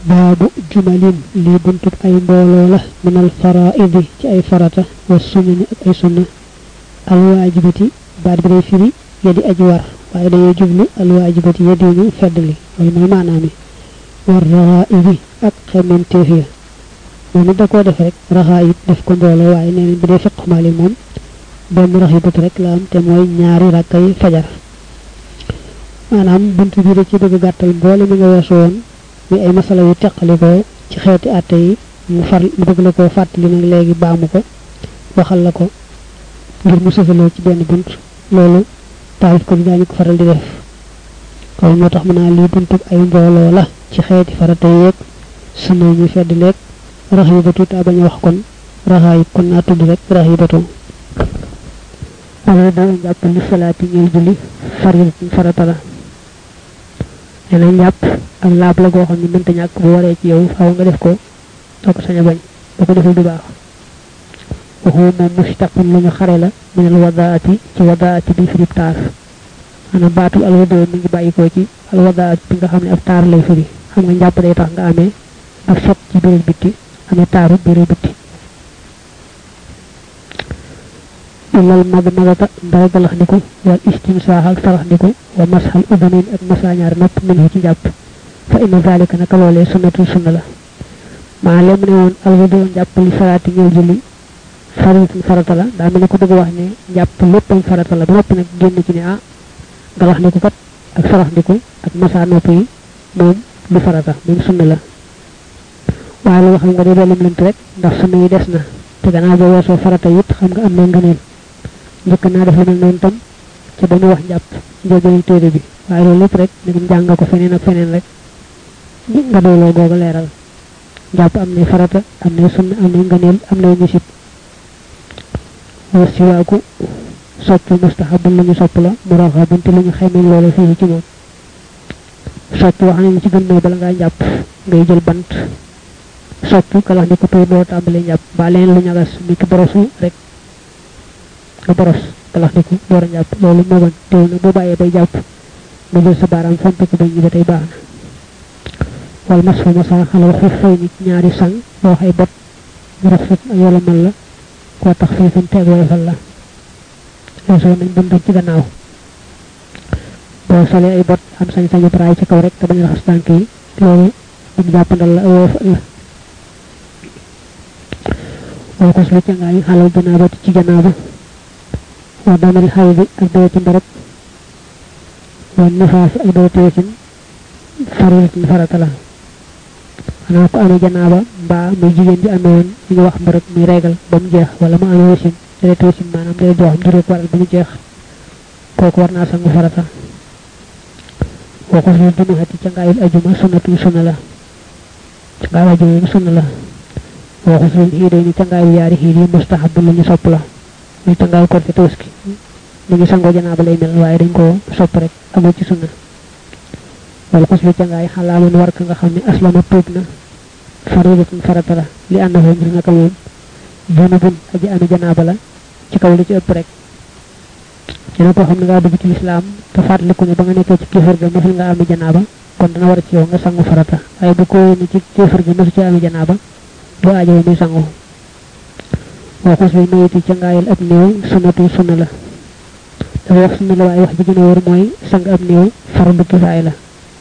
baabu jumalin lii buntub ay mbooloo la min al faraidi ci ay farata wa sunani ak ay sunna alwaajibati baat bi day firi yadi aji war waaye dañuy jublu alwaajibati yadi ñu feddli loolu mooy maanaami war raxaa'ibi ak xementeef ya moom it da koo def rek raxaayib def ko mbooloo waaye nee nañ bu dee fiq maali moom benn raxibatu rek la am te mooy ñaari rakkay fajar maanaam bunt bi da ci bëgg gàttal mboole mi nga weesu woon muy ay masala yu teqalikoo ci xeeti àtte yi mu far mu bëgg la koo fàttali nag léegi baamu ko waxal la ko ngir mu sësaloo ci benn bunt loolu taalif ko bi daañu ko faral di def kon moo tax mu naa lii buntub ay mbooloo la ci xeeti farata yeeg sunna ñu fedd leeg raxibatu taa bañ a wax kon raxaayib kon naa tudd rek raxibatu ala doo njàpp li salaati ñeel julli faridatun farata la nee na njàpp ak laab la goo xam ne mënta ñàkk bu waree ci yow faaw nga def ko soo ko sañ a bañ boo ko deful du baax waxu moom mustaqun lu ñu xare la minal wadaati ci wadaati bi firib taar maanaam baatul alwadoo mi ngi bàyyikoo ci alwadaat bi nga xam ne ab taar lay firi xam nga njàpp day tax nga amee ak sot ci biir bitti amee taaru biir bitti ilal mag magata ndara galax ndiku wal istimsaax ak sarax ndiku wa masxal udanin ak masaañaar nopp minhu ci njàpp fa inna zalika naka loolee sunnatul sunna la maa lem ne woon alwudoo njàpp li salaati ñëw julli faridatun farata la daa mel ne ko bëgg wax ne njàpp léppam farata la ba noppi nag génn ci ne ah galax ndiku kat ak sarax ndiku ak masaa nopp yi moom du farata moom sunna la waaye lu waxal nga de doolem lent rek ndax sunna yi des na te gannaaw boo weesoo farata it xam nga am na ngëneel njëkk naa def lu mel noonu tam ci dañu wax njàpp njëlbeenu téere bi waaye loolu lépp rek nagam jàng nga ko feneen ak feneen rek nga dooloo googu leeral njàpp am nay farata am nay sunna am nay ngëneel am nay misit wa siwaaku soccu mustahabun lu ñu sopp la muraxabun te lu ñu xaymeen loolu fii ci moom soccu wax nañu ci gën mooy bala ngaa njàpp ngay jël bant soccu kalax ni ko tuur doo tàmbalee njàpp ba leen lu ñagas mi ki borosu rek nga boros kalax ni ko door a njàpp loolu moo gën teew na boo bàyyee bay jàpp nga jël sa baaraam fomp ko bañ ñi ba tey baax na wal mas fa masa xalal xuf fay nit ñaari sang boo xay bot mu rafet ak yola mal la koo tax fii fan teeg woyofal la loosoo nañ buntu ci gannaaw boo solee ay bot am sañ-sañu raay ci kaw rek te bañ raxas tànk yi loolu ak jàppandal la woyofal la woo ko su ca ngaay xalal janaabati ci janaaba wa damel xay bi ak doo ci mbarab wa nifaasi ak doo teesin faridatin farata la xanaa ko amee janaaba mbaa muy jigéen ji amee woon li ñu wax mbarab muy reegal ba mu jeex wala mu amee wasin deret wasin maanaam deret joo xam du rek waral ba mu jeex kooku war naa sangu farata woo ko su dunuxati ca ngaayul ajuma sunnatu sunna la ca ngaayul ajuma yi sunna la woo ko su xiidee ni ca ngaayul yaari xiid yi mustahab lu ñu sopp la muy ca ngaayul korite tabaski mu ngi sangoo janaaba lay mel waaye dañ koo sopp rek amul ci sunna wala xus lu ca ngaay xalaaman war ka nga xam ne aslama tuub na faridatun farata la li àndaxoo ngir naka moom junubun aji ami janaaba la ci kaw li ci ëpp rek dina koo xam ne ngaa dugg ci lislaam te fàttaliku ne ba nga nekkee ci kéefar ga mosul nga ami janaaba kon dana war ci yow nga sangu farata waaye bu ko ni ci kéefar ga mosu ci ami janaaba du aajo muy sangu woo xus lu mayiti ca ngaayal ab néew sunnatu sunna la dafa wax sunna la waaye wax ji gën a wóor mooy sang ab néew fardu kifaay la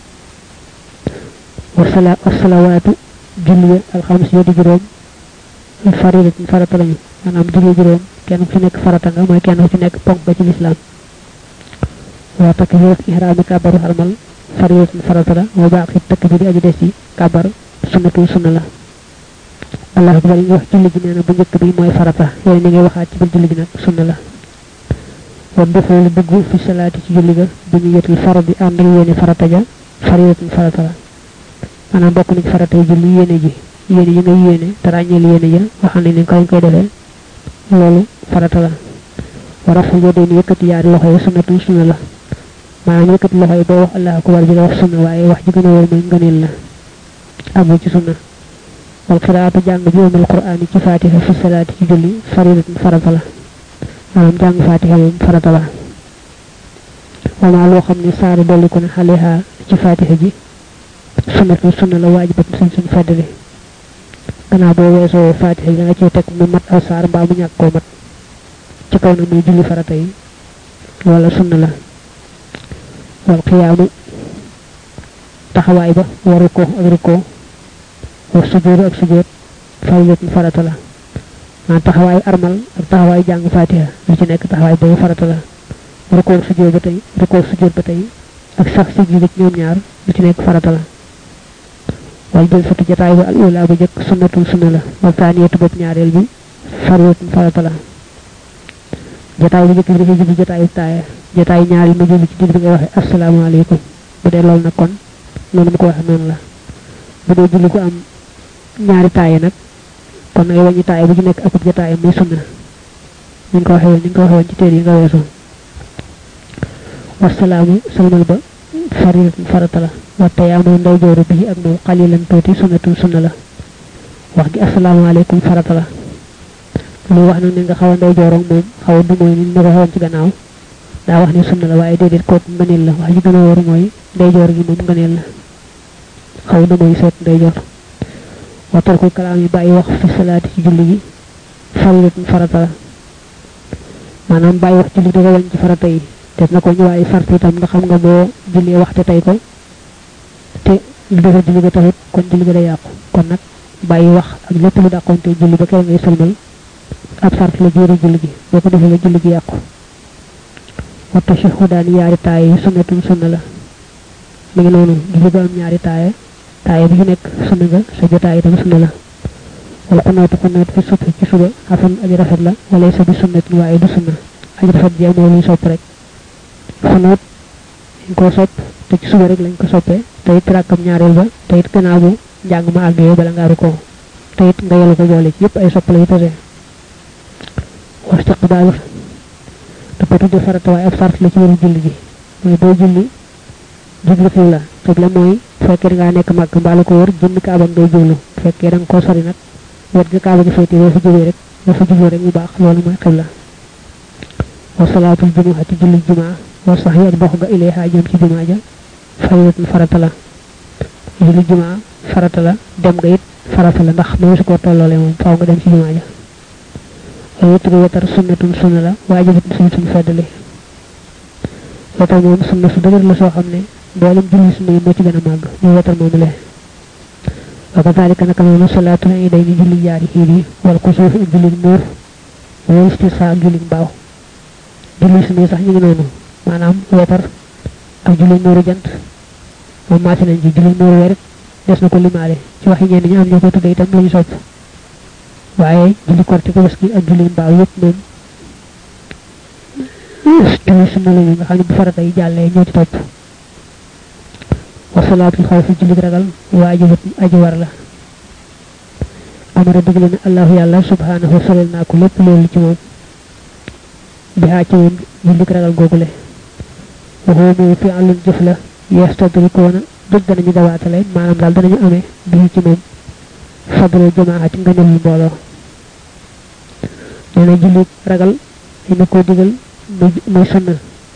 wasala wasalawaatu julli alxames yoo di juróom faridatin farata lañu maanaam julli juróom kenn ku ci nekk farata nga mooy kenn ku ci nekk ponk nga ci lislaam waa takk bi ihraami kàbbaru xarmal faridatin farata la moo baax it takk bi di aju des ci kàbbar sunnatu sunna la allah akbar yi nga wax julli gi nee na bu njëkk bi mooy farata yooyu ni ngay waxaat ci biir julli gi nag sunna la wa duxul dugg fi salaati ci julli ga bu ñu yetul farad bi ànd ak yéene farata ja faridatin farata la maanaam bokk na ci farata yi julli yéene ji yéene yi ngay yéene te ràññeel yéene ja waxal nañ ne ko lañ koy defee loolu farata la wa raful yadayni yëkkati yaari loxo yi sunnatu sunna la maanaam yëkkati loxo yi boo wax allah akbar ji la wax sunna waaye wax ji gën a wóor mooy ngëneel la amul ci sunna wal qiraatu jàng bi umul qur'aan ci fatiha fi salaati ci julli faridatun farata la maanaam jàng fatiha moom farata la wama loo xam ne saari dolli ko ne xaliha ci fatiha ji sunnatu sunna la waajibat suñ suñ feddali gannaaw boo weesoo fatiha yi da nga ciy teg mu mat aw saar mbaa mu ñàkk koo mat ci kaw na muy julli farata yi wala sunna la wal xiyaamu taxawaay ba waru ko ak rukkoo war sujjóotu ak sujjóot faridatun farata la maa taxawaay armal ak taxawaay jàng fatiha lu ci nekk taxawaay boobu farata la rukkoo ak sujjóot ba tey rukkoo ak sujjóot ba tey ak sax si ji ñoom ñaar lu ci nekk farata la wal jël fatu jataay ba al ula bu jëkk sunnatul sunna la wal taaniyatu bopp ñaareel bi faridatun farata la jataay bu jëkk bi dafay jublu jataayu taaya jataay ñaareel ma jublu ci digg bi ngay waxe asalaamaaleykum bu dee loolu nag kon noonu mu ko waxe noonu la bu dee julli ko am ñaari taaya nag kon ngay wàññi taaya bu ci nekk akub jataay muy sunna ñu ngi ko waxe woon ñu ngi ko waxe woon ci téere yi nga weesu wasalaamu salmal ba faridatun farata la waxte yaa mooy ndaw jooru bii ak moom xalilan tuuti sunnatun sunna la wax gi asalaamaaleykum farata la lu wax nag ne nga xaw a ndaw jooroog moom xaw a du mooy ni ma ko waxoon ci gannaaw daa wax ne sunna la waaye déedéet kooku ngëneel la wax ji gën a wóor mooy ndeyjoor gi moom ngëneel la xaw na mooy seet ndeyjoor watal ko kalaam yi bàyyi wax fi salaati ci julli gi faridatun farata la maanaam bàyyi wax julli da ko wañ ci farata yi te na ko ñu waaye fart itam nga xam nga boo jullee waxte tey ko te lu defar julli ga taxut kon julli ga day yàqu kon nag bàyyi wax ak lépp lu dàqonte julli ba kere ngay sëlmal ab sart la jiiru julli gi boo ko defee la julli gi yàqu waxta shahudaani yaari taaye yi sunnatun sunna la mi ngi noonu julli ga am ñaari taaye taaye bi ci nekk sunna nga sa jotaay itam sunna la wala xunootu xunootu fi subhi ci suba xasan aji rafet la wala sa bi sunnatin waaye du sunna aji rafet jeex moo luy sopp rek xunoot dañ koo sopp te ci suba rek lañ ko soppee te it rakkam ñaareel ba te it gannaaw bu njàng ma àggee bala ngaaru ko te it nga yelu ko boole ci yëpp ay sopp la yu tase wastiqbaalu dafa tudde farata waaye ab sart la ci wéru julli gi mooy boo julli jublu xibla xibla mooy fekkee da ngaa nekk màgg mbaa la ko wër jënd kaaba ngay jublu fekkee da nga koo sori nag wet ga kaaba gi féete boo fa jógee rek boo fa jublu rek mu baax loolu mooy xibla wa salaatul jumuati julli jumaa wa sax yi ak dox ga ilayha jëm ci jumaa ja faridatun farata la julli jumaa farata la dem nga it farata la ndax mënees su koo tolloole moom faaw nga dem ci jumaa ja waaye wetru wetar sunnatun sunna la waajibatun suñ suñ feddali wetar moom sunna su dëgër la soo xam ne mboolem julli sunna yi moo ci gën a màgg muy wetar moomu le wa kadalika naka noonu salaatul iday ni julli yaari xiir yi wal kusuuf ak julli muur wal istisa ak julli mbaaw julli sunna yi sax ñu ngi noonu maanaam wetar ak julli muuru jant moom maasi nañ ci julli muuru weer des na ko limaale ci waxi ñenn ñi am ñoo ko tudde itam lañu sopp waaye julli korte ko baski ak julli mbaaw yëpp moom julli sunna lañu nga xam ne bu farata yi jàllee ñoo ci topp wasalaatul xaw fi julli ragal waajibat aji war la amara digle na allahu yàlla subhanahu solel naa ko lépp loolu ci moom bi haa ci moom julli ragal googule waxoo moom fi àllun jëf la yestadrikoona dëgg danañu dawaatale maanaam daal danañu amee bii ci moom fadlu jamaati nga nelul mbooloo nee na julli ragal dañu ko digal muy sunna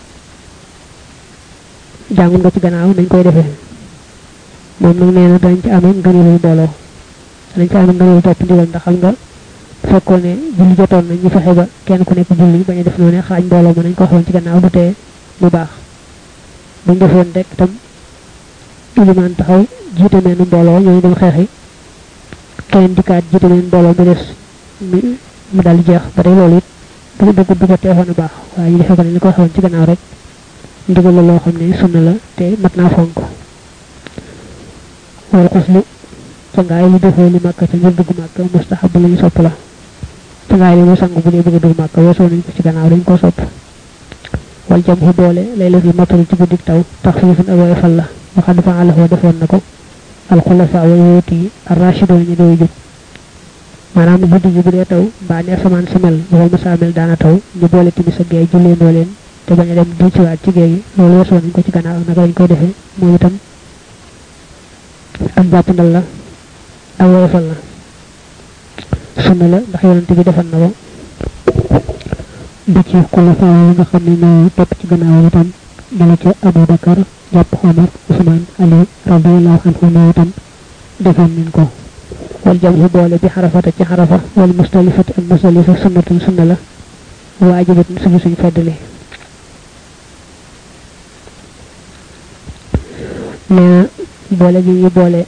jàngul nga ci gannaaw nañ koy defee moom nag nee na danañ ci amee nga nelul mbooloo danañ ci amee nga nelul topp ndigal ndax xam nga fekkoon ne julli jotoon na ñu fexe ba kenn ku nekk julli bañ a def noonu xaaj mbooloo ma nañ ko waxoon ci gannaaw du tee mu baax buñ defoon rek tam ilimaan taxaw jiite meen mbooloo ñooñu dem xeexi keneen dikkaat jiite meen mbooloo mu des mu daal jeex ba tey loolu it bu dugg du ko teexoon a baax waaye ñu defee ko ne ñu ko waxoon ci gannaaw rek ndigal la loo xam ne sunna la te mat naa fonk wal xuslu cangaay li defoo li màkk ca ngir dugg màkk mustahab la ñu sopp la cangaay li mu sang bu dee bëgg a dugg màkk weesoo nañ ko ci gannaaw dañ ko sopp wal jam xu boole lay la fi matal ci guddik taw tax fiifun ak woyofal la waxad fa àlaxoo defoon na ko alxulafa way wóoti yi arrachidoon ñu doy jub maanaam guddi gi bu dee taw mbaa ne asamaan sa mel bu ko mësaa mel daana taw ñu boole timis ak géey julleendoo leen te bañ a dem di ci waat ci géej gi loolu weesoo nañ ko ci gannaaw ak naka lañ koy defee moom itam ak jàppandal la ak woyofal la sunna la ndax yonante bi defal na ko ba ci xulafa yi nga xam ne ñoo topp ci gannaaw itam dala ca Abu Bakar jàpp Omar Usman Ali radiyallahu anhu moo itam defoon nañ ko wal jamhu boole bi xarafata ci xarafa wal mustalifati ak mustalifa sunnatun sunna la waajibat suñu suñ feddali nee boole gi ñu boole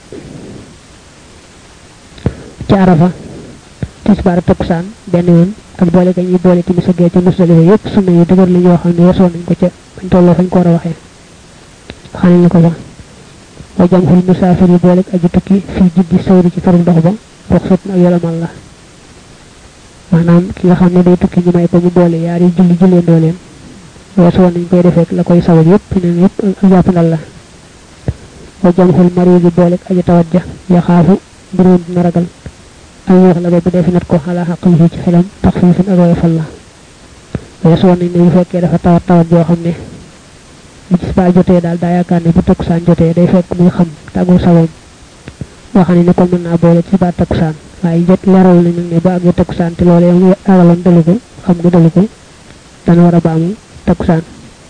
ci arafa tisbaar takkusaan benn yoon ak boole ga ñuy boole timis ak gee ca musdalifa yépp sunna yu dëgër la yoo xam ne weesoon nañ ko ca bañ tolloo fañ ko war a waxee xam nañ ko sax wa jamhul musaafir yi boole aji tukki fii jiddi sawri ci faru dox ba ruxsat ak yolamal la maanaam ki nga xam ne day tukki ñu may ko mu boole yaari julli jullee ndooleen weesoon nañ koy defee la koy sabab yépp neen yépp ak jàppandal la wa jamhul mari bi boole aji tawat ja yaxaafu mbiroon dina ragal ay wax la ba bu defi nat ko xalaa xaqal fii ci xelam tax fiifin ak woyofal la weesu woon nañ ne bu fekkee dafa tawat tawat joo xam ne bu gis ba jotee daal daa yaakaar ne bu takkusaan jotee day fekk muy xam tàggul sagoom waxa ne ne kon mën naa boole ci ba takkusaan waaye jot leeral nañ nag ne ba àggee takkusaan te loolu yow agaloon dalu ko xam nga dalu ko dana war a baamu takkusaan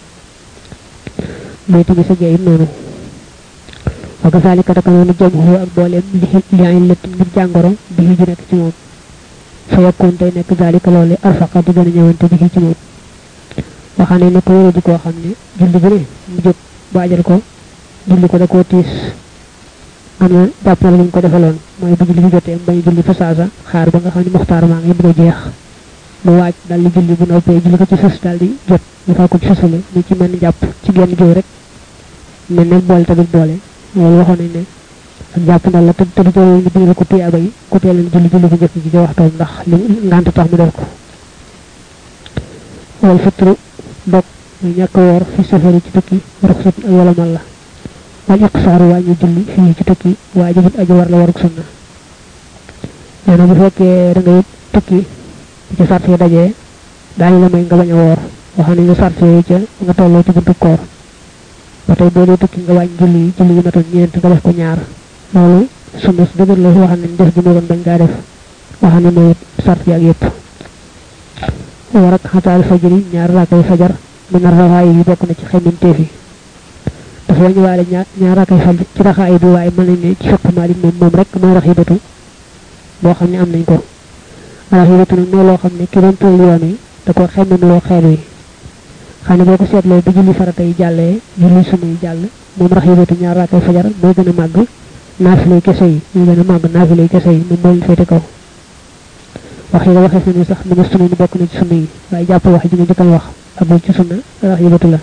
muy tamit sa jeeyit noonu wa kazalika taka noonu jamhu ak booleem li li ay lett ngir jàngoro bi ju nekk ci moom fa yakkoon tey nekk zalika loole arfaqa di gën a ñëwante bi ci moom waxaane ne ko yore di koo xam ne julli bu ne mu jóg baajal ko julli ko da koo tiis am na jàpp na luñ ko defaloon mooy bu julli bi jotee bañ julli fa saasa xaar ba nga xam ne muxtaar maa ngi bëgg a jeex mu waaj dal di julli bu noppee julli ko ci sës dal di jot ñu faa ko ci sësale ni ci mel ni jàpp ci genn jóg rek mel ne boole tamit boole loolu waxoon nañ ne ak jàpp ndal la te te du teewul ñu digal ko tuyaaba yi ku teel leen julli julli bu njëkk ji ci waxtoom ndax li ngant tax mu def ko wal fitru dog muy ñàkk woor fi safari ci tukki ruxsat ak wala mal la wal iqsaaru wàññi julli fii ci tukki waajibut aji war la waruk sunna nee na bu fekkee da ngay tukki ci sart yi dajee daañu la may nga bañ a woor waxoon nañ ne sart yooyu ca nga tolloo ci buntu koor ba tey boo dee tukki nga wàññi julli yi julli yi matoon ñeent nga def ko ñaar loolu sunna su dëgër la waxam ne def gi moo gën bañ kaa def waxam ne mooy sart yi ak yépp war ak xataal fajri ñaar raakay fajar min rawaay yi bokk na ci xeminteef yi dafa wañu waale ñaar ñaar raakay faj ci raxaay bi waaye mën nañ ne ci fiq maalik moom moom rek mooy raxibatu boo xam ne am nañ ko raxibatu nag mooy loo xam ne ki doon tëral yoon yi da ko xemmin loo xeel wi xam ne boo ko seetloo bi julli farata yi jàllee julli sunna yi jàll moom raxibatu ñaar raakay fajar mooy gën a màgg naafilay kese yi muy gën a màgg naafilay kese yi moom moo leen féete kaw wax yi nga waxee fi ni sax mu ne sunna ni bokk na ci sunna yi waaye jàpp wax ji nga njëkkal wax agul ci sunna rax yibatu la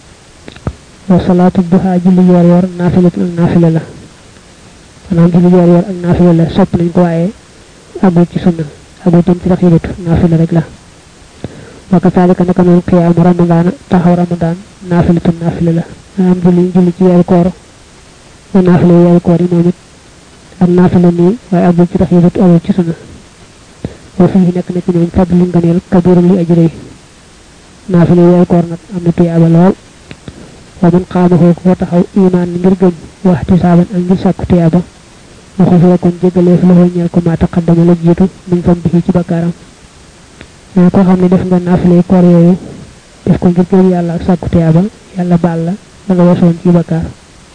wa salaatu duha julli yoor yoor naafilatu ak naafila la maanaam julli yoor yoor ak naafila la sopp nañ ko waaye agul ci sunna agul tam ci rax yibatu naafila rek la wa kasaalika naka noonu xiyaamu ramadaana taxaw ramadaan naafilatu naafila la maanaam julli julli ci weeru koor wa naafila weeru koor yi moom it ak naafila nii waaye agul ci rax yibatu agul ci sunna wa fii nekk na ci ñoom fadlu nganeel kabiru li aji rëy naafile weeru koor nag am na tuyaaba lool wa man xaamahoo ko taxaw imaan ngir gëm waxti saaban ak ngir sàkku tuyaaba ma xufira kon jéggaleef loxoo ñeel ko maa taqaddama la jiitu min fam bi ci bakkaaram mais koo xam ne def nga naafile koor yooyu def ko ngir gëm yàlla ak sàkku tuyaaba yàlla baal la da nga wasoon ci bakkaar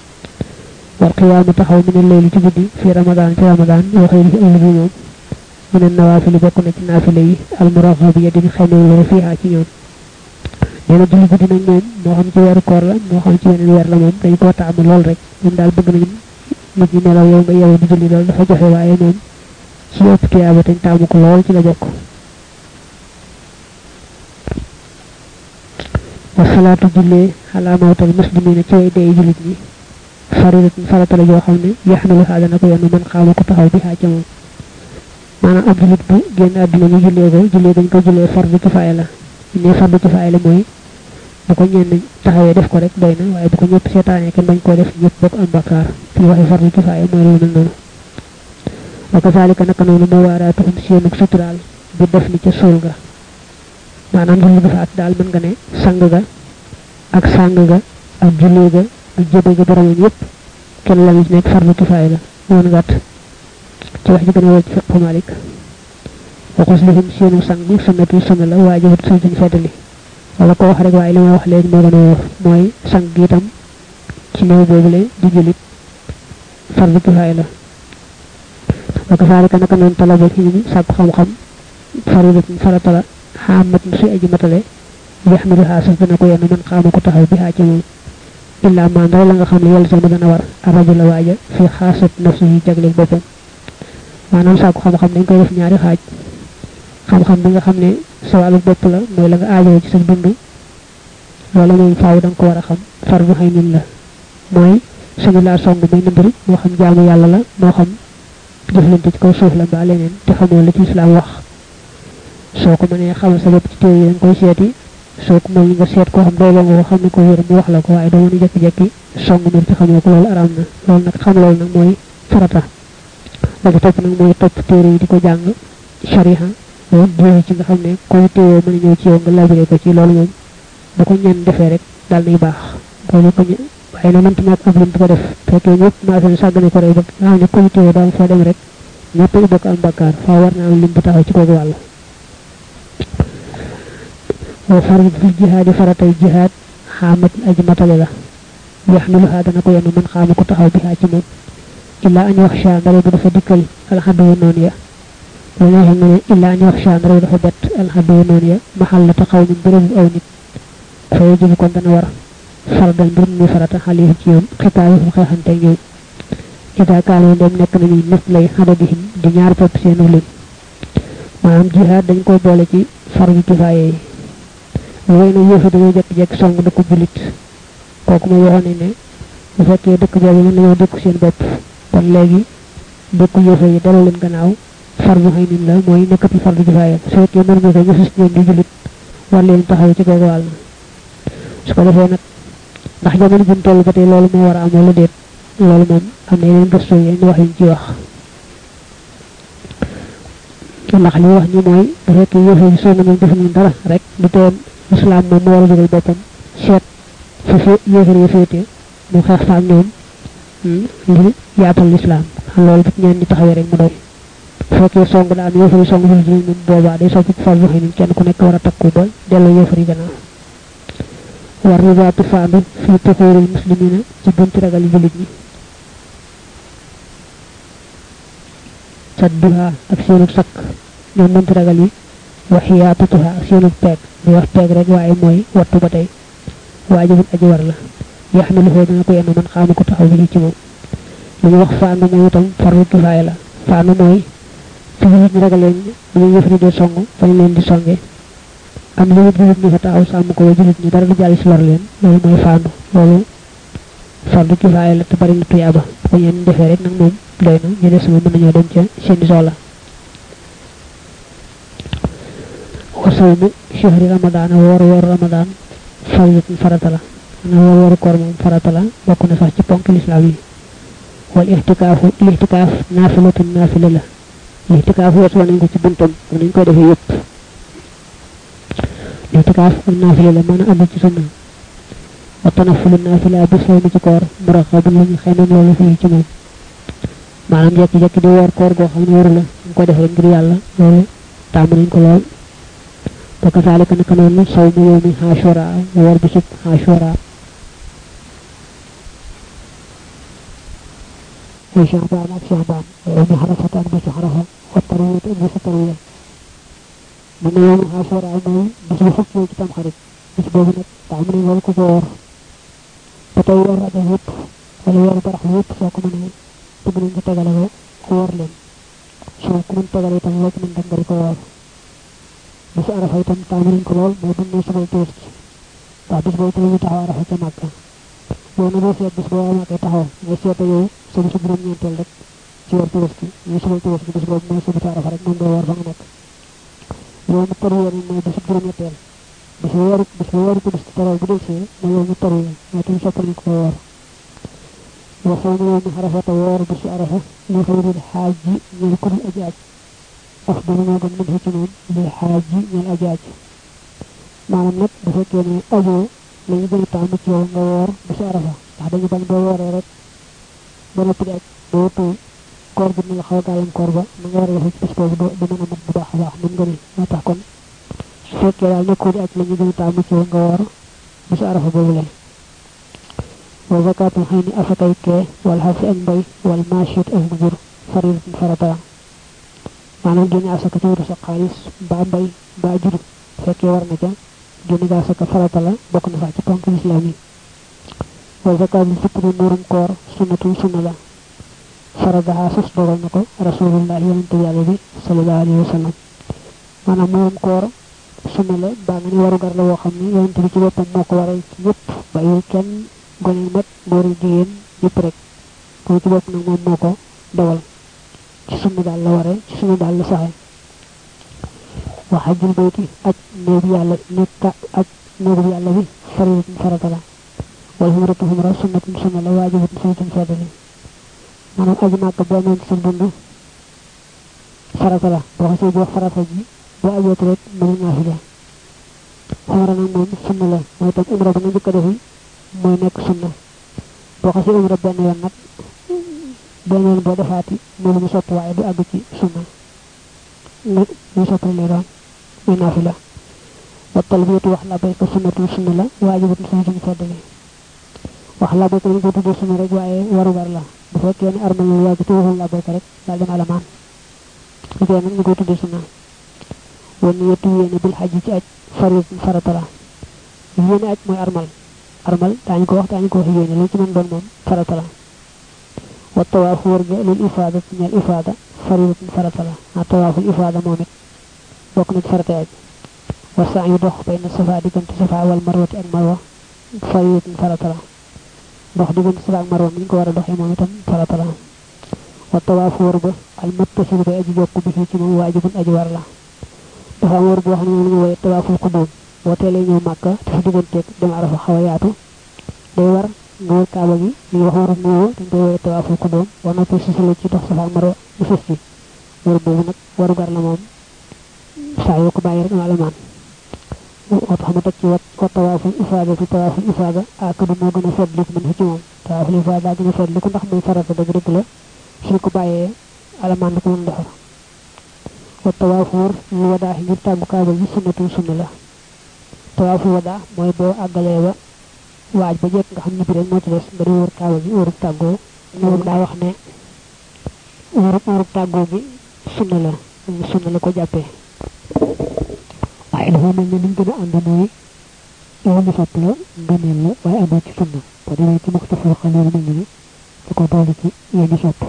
wal xiyaamu taxaw mu ne leelu ci guddi fi ramadaan ci ramadaan waxee li ëllëg moom mu ne nawaafili bokk na ci naafile yi almuraxab ya di xemew fiiha ci ñoom nee na julli guddi nag moom moo xam ci weeru koor la moo xam ci weneen weer la moom dañ koo taamu lool rek moom daal bëgg nañu nit ñi nelaw yow nga yeewu di julli lool dafa joxe waaye moom ci ëpp tuyaaba dañ taamu ko lool ci la bokk wasalaatu jullee xalaa mawtal muslimina ci way dee jullit ñi faridatun farata la joo xam ne yaxnalu xaa dana ko yenn man xaama ko taxaw bi xaa ca moom maanaam ab jullit bu génn àdduna ñu jullee ko jullee dañ ko jullee fardu kifaaya la ne fardu kifaaya la mooy bu ko ñenn taxawee def ko rek doy na waaye bu ko ñëpp seetaanee kenn bañ koo def ñëpp bokk am bakkaar fi waxee fardu kifaaya mooy lu mel noonu wa kasaalika naka noonu moo waaraatuhum seenug suturaal bi def ni ca suul ga maanaam julli bu faat daal mën nga ne sang ga ak sang ga ak jullee ga ak jëbe ga boromam yëpp kenn la nekk fardu kifaaya la woon gàtt ci wax ji gën a wér ci fiqhu malik wa xuslihim seenu sang sunnatu sunna la waajibat suñ suñ feddali wala ko wax rek waaye li ma wax léegi moo gën a wóor mooy sang gi itam ci néew boobule di julit fardu kifaaya la wa kasaalika naka noonu talaba ci ñu sàkku xam-xam faridatun farata la xaamatun suy aji matale yaxmilu xaasas dana ko yenn man xaama ko taxaw bi xaa ci moom illaa maa ndaw la nga xam ne yàlla sama dana war arajo la waaja fi xaasat nafsi yi jagleeg boppam maanaam sàkku xam-xam dañ koy def ñaari xaaj xam-xam bi nga xam ne sa wàllu bopp la mooy la nga aajoo ci sa dund loolu moom faaw da nga ko war a xam far bu xëy nin la mooy suñu laa song muy nëmbëri moo xam jaamu yàlla la moo xam jëflante ci kaw suuf la mbaa leneen te xamoo la ci islam wax soo ko mënee xamal sa bopp ci téere yi da nga koy seeti soo ko mënee nga seet koo xam doyloo nga ko xam ne ko wér mu wax la ko waaye doo mën a jekki-jekki song mbir ci xamoo ko loolu araam na loolu nag xam loolu nag mooy farata la ko topp nag mooy topp téere yi di ko jàng shariha loolu diine ci nga xam ne koy téewoo mën a ñëw ci yow nga labiré ko ci loolu moom bu ko ñenn defee rek daal nay baax loolu ko waaye na mënta ñàkk ab lim ko def fekkee ñëpp maa seen sàggane ko rek ba nga xam ne koy téewoo daal foo dem rek ñëpp ay bokk am bakkaar faa war naa am lim bu taxaw ci kooku wàll wa farid fi jihaadi faratay jihaad xaamat aji matale la yaxmiluhaa dana ko yenn man xaama ko taxaw bi ci moom illaa añ wax sha ndare bu dafa dikkal alxaddu yu noonu ya lu neexee nga ne illaa añ wax sha ndare bu dafa bett alxaddu yu noonu ya maxal la taxaw min bërëbu aw nit fay jibu kon dana war fardal mbir mi farata xale yi ci ñoom xitaay fu xeexante ñoom ida kaanoo dem nekk nañu nit lay xadadihim di ñaar pepp seenu lim maanaam jihaad dañ koy boole ci fardu kifaaye yi way na yëfa dañoo jekki-jekki song dëkku julit kooku ma waxoon ne bu fekkee dëkk boobu mën nañoo dëkku seen bopp kon léegi dëkku yëfa yi daloo leen gannaaw fardu xëy nin la mooy nekkati fardu kifaaye su fekkee mën nga ko ñu sus ñoom di julit war leen taxaw ci kooku wàll su ko defee nag ndax jamono buñ toll ba tey loolu moo war a am wala déet loolu moom am na yeneen gëstu yeneen wax yuñ ci wax ndax li wax ñi mooy bu fekkee yëfa yi soo nañu def ñu dara rek du tee islam moom mu war a jógal boppam seet fa fi yéefar yi féete mu xeex fa ak ñoom ngir yaatal lislaam xam loolu bu ñeen ñi taxawee rek mu doy fekkee song daa am yéefar yi song jul ji moom boobaa day soppi fal waxee ni kenn ku nekk war a takku ba delloo yéefar yi gannaaw war ribaatu faandu fi tuxuuril muslimina ci bunti ragal julit ñi sadduha ak seenu sakk ñoom bunti ragal yi waxiyaatatuha ak seenu peeg di wax peeg rek waaye mooy wattu ba tey waajibul aji war la yaxmiluhu dana ko yenn man xaama ko taxaw bi ci moom li ñu wax faandu moom itam farlu kifaaya la faandu mooy fi nit ñi ragaleen bu ñu yëfri dee song fañ leen di songe am li nit ñi fa taxaw sàmm ko julit ñi dara du jàll si lor leen loolu mooy faandu loolu fardu kifaaya la te bari na tuyaaba ko ñeen defee rek nag moom doy na ñu des sama mën nañoo dem ca seeni soxla wa sawmu shahri ramadaan woor woor ramadaan faridatun farata la na woor wooru koor moom farata la bokk na sax ci ponk lislaam yi wal ixtikaafu lixtikaaf naafilatun naafila la lixtikaaf weesu nañ ko ci buntam ak nañ koy defee yëpp lixtikaaf ak naafila la mën a ànd ci sunna wa tanafulu naafila bi sawmi ci koor muraxabun lañu xeymam loolu fii ci moom maanaam jekki-jekki di woor koor goo xam ne waru la ñu ko def rek ngir yàlla loolu tàmm nañ ko lool wa kazalika naka noonu sawmu yawmi ashura woor bisub ashura ay shahbaan ak shahbaan yawmi xarafat ak bisu xarafa wa tarwiyat ak bisu tarwiya mu ne yawmi ashura mooy bis bu xëccoo ci tam xarit bis boobu nag tàmm nañ loolu ko ko woor ba tey woor rajo yëpp wala weeru barax yëpp soo ko mënee bëgg nañ ko tegale ko woor leen soo ko mën tegale itam loo ci mën def nga di ko woor bisu arafa itam taamu nañ ko lool mooy buñ ne subay tabaski waaw bis boobu tamit ñu taxaw arafa ca màkka yow na boo seet bis boo màkkee taxaw ngay seeta yow sa bisu juróom ñeenteel rek ci weer tabaski ñu subay tabaski bis boobu mooy sa bisu arafa rek moom ngay woor fa nga nekk yow mu taru yoon mooy bisu juróom ñetteel bis bu weeru bis bu weeru tabaski taraw bu del see mooy yow mu taru yoon mooy tamit soppal nañ ko woor wa sawmu yawmi arafata woor bisu arafa li xayril xaaj ji ñeel ko dul aji aj afdalu moo gën mën ci moom li xaaj ji ñeel aji aj maanaam nag bu fekkee ne ajoo la ñu gën a tàmm ci yow nga woor bisu arafa ndax dañu bañ boo wooree rek ba noppi di aj boo tuur koor bi na la xaw a gàllankoor ba na nga war a defee ci bis boobu du mën a mat bu baax a baax mën nga ni moo tax kon su fekkee daal nekkoo di aj la ñu gën a taamu ci nga woor bisu arafa boobule wa zakatul xëy ni asakay kee wal xarsi ak mbay wal machit ak mbujur faridatin farata maanaam génne asaka ci wutu sa xaalis mbaa mbay mbaa jur fekkee war na ca génne ga asaka farata la bokk na sax ci ponk lislaam yi wa zakatul fitri muurum koor sunnatun sunna la faradaha sus dogal na ko rasulullah yonente yàlla bi sallallahu alayhi wa sallam maanaam muurum koor sunna la baa nga ni waru gar la woo xam ne yonente bi ci boppam moo ko waral ci ñëpp bàyyiwul kenn gone mag góor yi jigéen ñëpp rek ko ci bopp nag moom moo ko dawal ci sunna daal la waree ci sunna daal la saxe wa xajjul bayti aj néegu yàlla nekka aj néegu yàlla bi faridatun farata la wal xumratu xumra sunnatun sunna la waajibatun saytun feddali maanaam aji màkk boo amoon ci sa dund farata la boo xasee boo farata ji boo ajooti rek mënu naafila xumra nag moom sunna la mooy tam umra ba nga njëkk a defi mooy nekk sunna boo xasee umra benn yoon nag benn yoon boo defaati mu lu mu sopp waaye du àgg ci sunna lu mu sopp lay doon muy naafila wa talbiyatu wax labayka sunnatu sunna la waajibatun sunnatun feddali wax labayka dañ ko tuddee sunna rek waaye warugar la bu fekkee ne armal yu yàgg te waxul labayka rek daal dem alamaan lu tee nag ñu koy tuddee sunna wan yettu yéene bil xaj ci aj farit farata la yéene aj mooy armal armal daañu ko wax daañu ko wax yéene lu ci mën doon moom farata la wa tawaafu wër ga lil ifaada ci ñeel ifaada faridatun farata la a tawaaful ifaada moom it bokk na ci farata aj wa saa yu dox bay na safa diggante safa wal marwati ak marwa faridatun farata la dox diggante safa ak marwa mi ñu ko war a doxee moom itam farata la wa tawaafu wër ba al muttasil bay aji jokk bi fii ci moom waajibun aji war la dafa am wër boo xam ne moom la ñu woye tawaaful xudóom boo teelee ñëw màkka te sa digganteeg dem arafa xaw a yaatu day war nga wër kaaba gi li wax waru nuyoo dañ koy woye tawaaful xudóom war na ko sisale ci dox safa ak marwa bu sës ci wër boobu nag waru gar la moom saa yoo ko bàyyi rek am alamaan moo tax ma teg ci wat wa tawaaful ifaada ci tawaaful ifaada akadu moo gën a fetliku mën fi ci moom tawaaful ifaada gën a fetliku ndax muy farata dëgg dëgg la suñ ko bàyyee alamaan na ko mën defar wa tawaafu wër ñu wadaa ngir tàggu kaaba gi sunnatu sunna la tawaafu wadaa mooy boo àggalee ba waaj ba jekk nga xam ñibbi rek moo ci des nga di wër kaaba gi wërub tàggoo moom daa wax ne wërub wërub tàggoo gi sunna la sunna la ko jàppee waaye dafa mel ne liñ gën a ànd mooy yow ñu sopp la ngëneel la waaye àndoo ci sunna boo demee ci muxtafal xalil mel ne da ko doole ci yow ñu sopp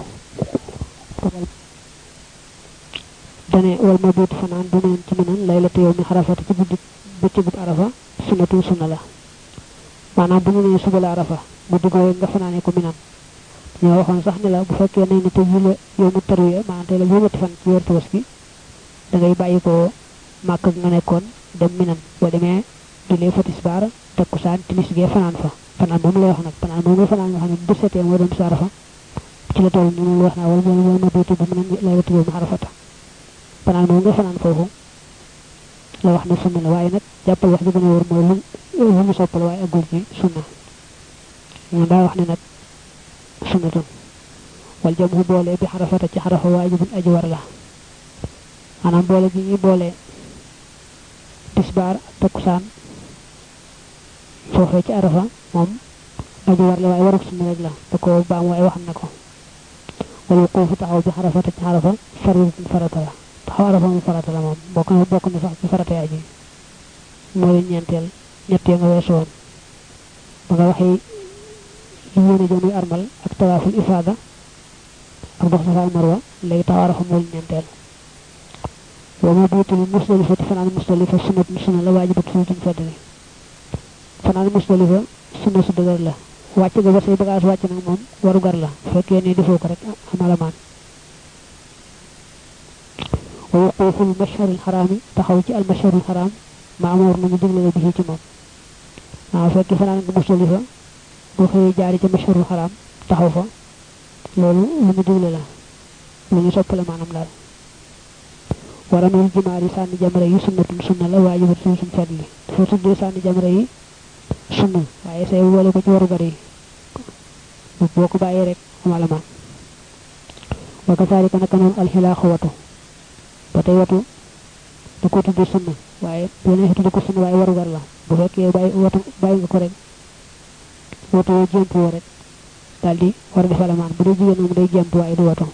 dane wal ma biitu fanaan bu neen ci minan laylatu yow mi xarafata ci guddi bëccëgub arafa sunnatu sunna la maanaam bu ñu nee suba la arafa guddi googu nga fanaane ko minan ñoo waxoon sax ne la bu fekkee nañ ne te yi la yow mu tarwiya maanaam tey la juróomati fan ci weer tabaski da ngay bàyyi ko màkk nga nekkoon dem minan boo demee julee fa tisbaar takkusaan timis gee fanaan fa fanaan moom lay wax nag fanaan moom nga fanaan nga xam ne bu setee moo doon bisu arafa ci la toll ni moom la wax naa wala wala ma biitu bu minan laylatu yow mi xarafata fanaan moom nga fanaan foofu la wax ne sunna la waaye nag jàppal wax ji gën a wóor mooy lu lu mu soppal waaye agul ci sunna ñoom daa wax ne nag sunnatun wal jam hu boole bi xarafata ci xarafa waajibun aji war la maanaam boole gi ñuy boole tisbaar ak takkusaan foofee ci arafa moom aji war la waaye waruk sunna rek la da ko baam waaye wax na ko wal wuquufu taxaw bi xarafata ci xarafa faridatun farata la taxaw arafa mu farata la moom bokk na bokk na sax ci farata aji moo leen ñeenteel ñettee nga weesu woon ba nga waxee li yéene ja muy armal ak tawaaful ifaada ak dox safa marwa léegi taxaw arafa moo leen ñeenteel wa ma biitul musdalifa te fanaan musdalifa sunnat sunna la waajibat sunnatun feddali fanaan musdalifa sunna su dëgër la wàcc ga ba say bagage wàcc nag moom waru gar la fekkee ne defoo ko rek am alamaan wa wuquuful mashharil xaraami taxaw ci al mashharil xaraam ma amoor nañu digle la bi ci moom waaw fekkee fanaan nga musdalifa boo xëyee jaari ca mashharil xaraam taxaw fa loolu lu ñu digle la lu ñu soppale maanaam daal waramil jimaar yi sànni jamre yi sunnatun sunna la waajibat suñ suñ fetli dafa tuddee sànni jamre yi sunna waaye say wole ko ci waru gar yi boo ko bàyyee rek am alamaan wa kasaalika naka noonu alxilaaxu watu ba tey watu da ko tuddee sunna waaye boo nee tudde ko sunna waaye warugar la bu fekkee bàyyi watu bàyyi nga ko rek watu yoo jemp woo rek daal di war a def alamaan bu dee jigéen moom day jemp waaye du watu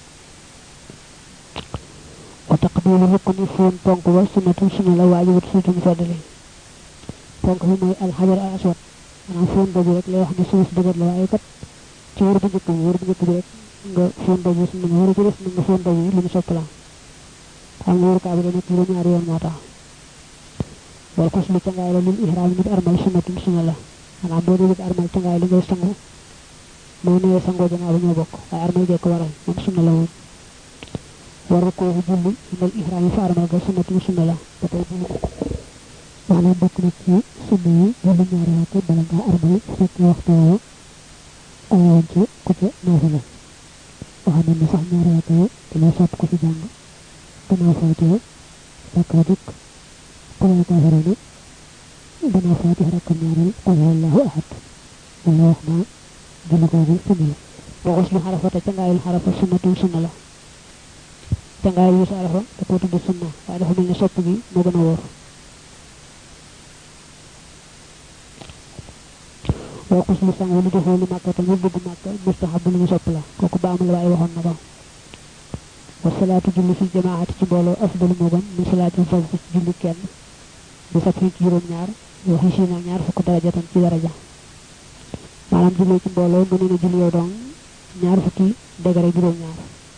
wa taqbilu rukni foon ponk ba sunnatu sunna la waajibatu suutu mu feddali ponk bi mooy alxajar al aswad maanaam foon boobu rek lay wax ne suuf dëgër la waaye kat ci wër bu njëkk bi wër bu njëkk bi rek nga foon boobu sunna nga wër ci des nga foon boobu lu ñu sopp la xam nga wër kaa bi da nekk juróom ñaari yoon moo tax wal xos lu cangaay la lil ihraam nit armal sunnatun sunna la maanaam boo dee armal cangaay li ngay sangu moo newee sangoo janaa ba ñoo bokk waaye armal gee ko waral moom sunna la moom war koo julli indal ihraam yi fa armal ga sunnatun sunna la ba tey bu wax na bokk na ci sunna yi julli ñaari rakk bala ngaa armal fekk waxtu woo ayoon ci ku ca naafila wax na ne sax ñaari rakk yi dañoo sopp ko ci jàng gannaaw faatee rakka dikk قل كافرون بنا فاتح ركن ñaarel قل هو الله احد wala wax na julli googu sunna la wa xuslu xarafata cangaayul xarafa sunnatun sunna la cangaayul yu sa arafa da ko tudd sunna waaye dafa mel ne sopp gi moo gën a wóor wa xuslu sang lu defoo li màkka tam bëgg màkka mustahab lu ñu sopp la kooku baamu la waaye waxoon na ko wa salaatu julli fi jamaati ci mbooloo afdalu moo gën min salaatil fard ci julli kenn bi sat ci juróom ñaar waxi si na ñaar fukk daraja tan ci daraja maanaam julli ci mbooloo nga ne julli yow dong ñaar fukki degare juróom ñaar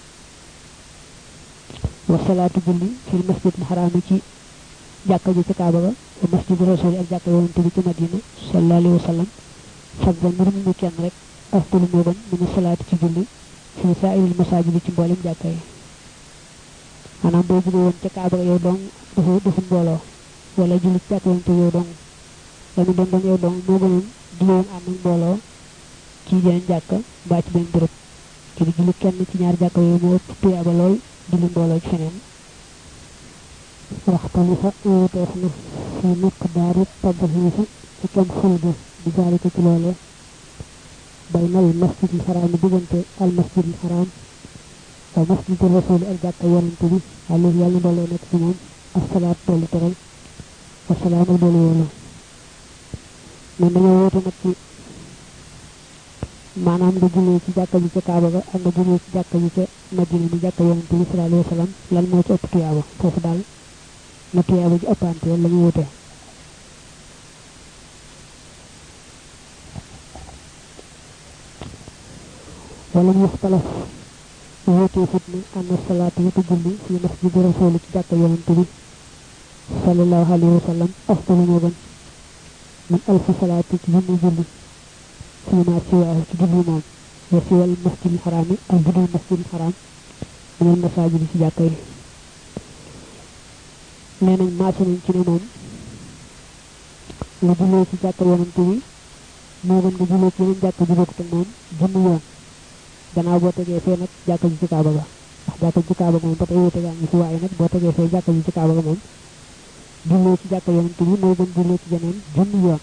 wa salaatu julli fil masjid al haram ci jàkka ji ci kaaba ga wa masjid rasul ak jàkka yonente bi ci madina sallallahu alayhi wa sallam fadda mbir mu kenn rek afdalu moo gën min salaatu ci julli fi sa'iril masajid ci mboolem jàkka yi maanaam boo jóge woon ca kaaba ga yow dong dafa dafa mbooloo wala julli ci jàkka yonente yow dong la mu doon doon yow dong moo gënoon di woon ànd ak mbooloo ci jeneen jàkka mbaa ci benn béréb ci di julli kenn ci ñaar jàkka yooyu moo ëpp tuyaaba lool julli mbooloo ci feneen waxtalifa wuuteef na fi miqdaari tadhiifi ci kem ful bi di jaalika ci loolee baynal masjidil xaraam diggante al masjidil xaraam wa masjidi rasuli ak jàkka yonante bi alayhi yàlla doole nekk ci moom asalaat dolli teral wasalaam ak doole yoolu man dañoo woote nag ci maanaam nga jullee ci jàkka ji ca kaaba ga ak nga jullee ci jàkka ji ca madina mi jàkka yonante bi sallallahu alayhi wa sallam lan moo ci ëpp tuyaaba foofu daal na tuyaaba ji ëppante la ñu wute wala mu waxtalaf wutee fitna anna salaatu yëpp julli fi masjidi rasuli ci jàkka yonante bi sallallahu alayhi wa sallam afdalu moo gën min alfi salaati ci junni julli fi ma siwaahu ci julli moom wa siwal masjidil xaraam yi ak budul masjidil xaraam minal masaajidi ci jàkka yi nee nañ maase nañ ci ne moom nga jullee ci jàkka yonante bi moo gën nga jullee ci yeneen jàkka ju bokkut ak moom junni yoon gannaaw boo tegee fee nag jàkka ji ci kaaba ga ndax jàkka ji ci kaaba ga moom ba tey wute gaa ngi fi waaye nag boo tegee fee jàkka ji ci kaaba ga moom jullee ci jàkka yonante bi moo gën jullee ci jeneen junni yoon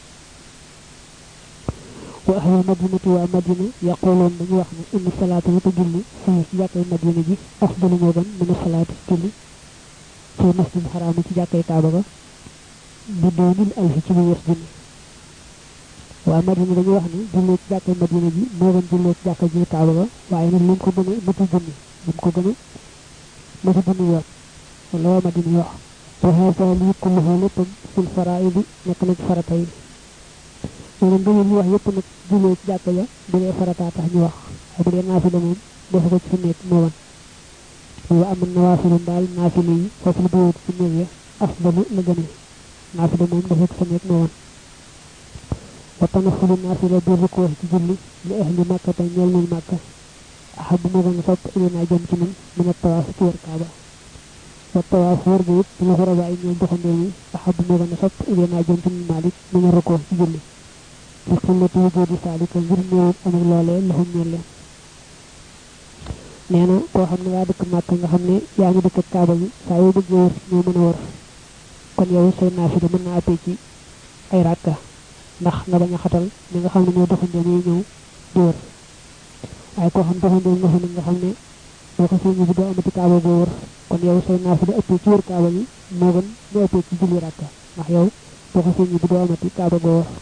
wa ahlul madinati waa madina yaquluun dañu wax ne inna salaata yi ko julli fii ci jàkkay madina ji afdalu moo gën mën a salaati ci julli fii masjid xaraam ci jàkkay kaaba ga bi doonil alfi ci lu wees junni waa madina dañu wax ne jullee ci jàkkay madina ji moo gën jullee ci jàkka ji kaaba ga waaye nag lim ko gën a mëtu junni lim ko gën a mëtu junni yoon wala waa madina wax wa haasa lii kulluhu léppam fil faraidi nekk na ci farata yi nee na ngëneel ñu wax yëpp nag jullee ci jàkka ja bu dee farata tax ñu wax waaye bu dee naafila moom defe ko ci fi nekk moo wan wa am nawaafilu daal naafila yi foofu la bawut ci néeg ya afdalu la gëne naafila moom defe ko fa nekk moo wan wa tanafulu naafila bi rukkoo ci julli li ahli màkka te ñeel nañ màkka ahab moo gën a sopp ilinaa jëm ci man mën a tawaaf ci wër kaaba wa tawaaf wër bi it la xuraba ay ñeel doxandoo yi ahab moo gën a sopp ilinaa jëm ci man maalik mën a rukkoo ci julli ci xillati wujudi saalika ngir néewul amul loolee laxum ñeel leen nee na koo xam ne yaa dëkk màkk nga xam ne yaa ngi dëkk ak kaaba gi saa yoo bëggee wër ñoo mën a wër kon yow say naafila mën naa appee ci ay ràkka ndax nga bañ a xatal ñi nga xam ne ñoo doxandoo ñuy ñëw di wër waaye koo xam doxandoo nga xam ne nga xam ne boo ko fi ñibbi doo amati kaaba boo wër kon yow say naafila ëppee ci wër kaaba gi moo gën ñu ëppee ci julli rakka ndax yow boo xasee ñi bi doo amati kaaba goo war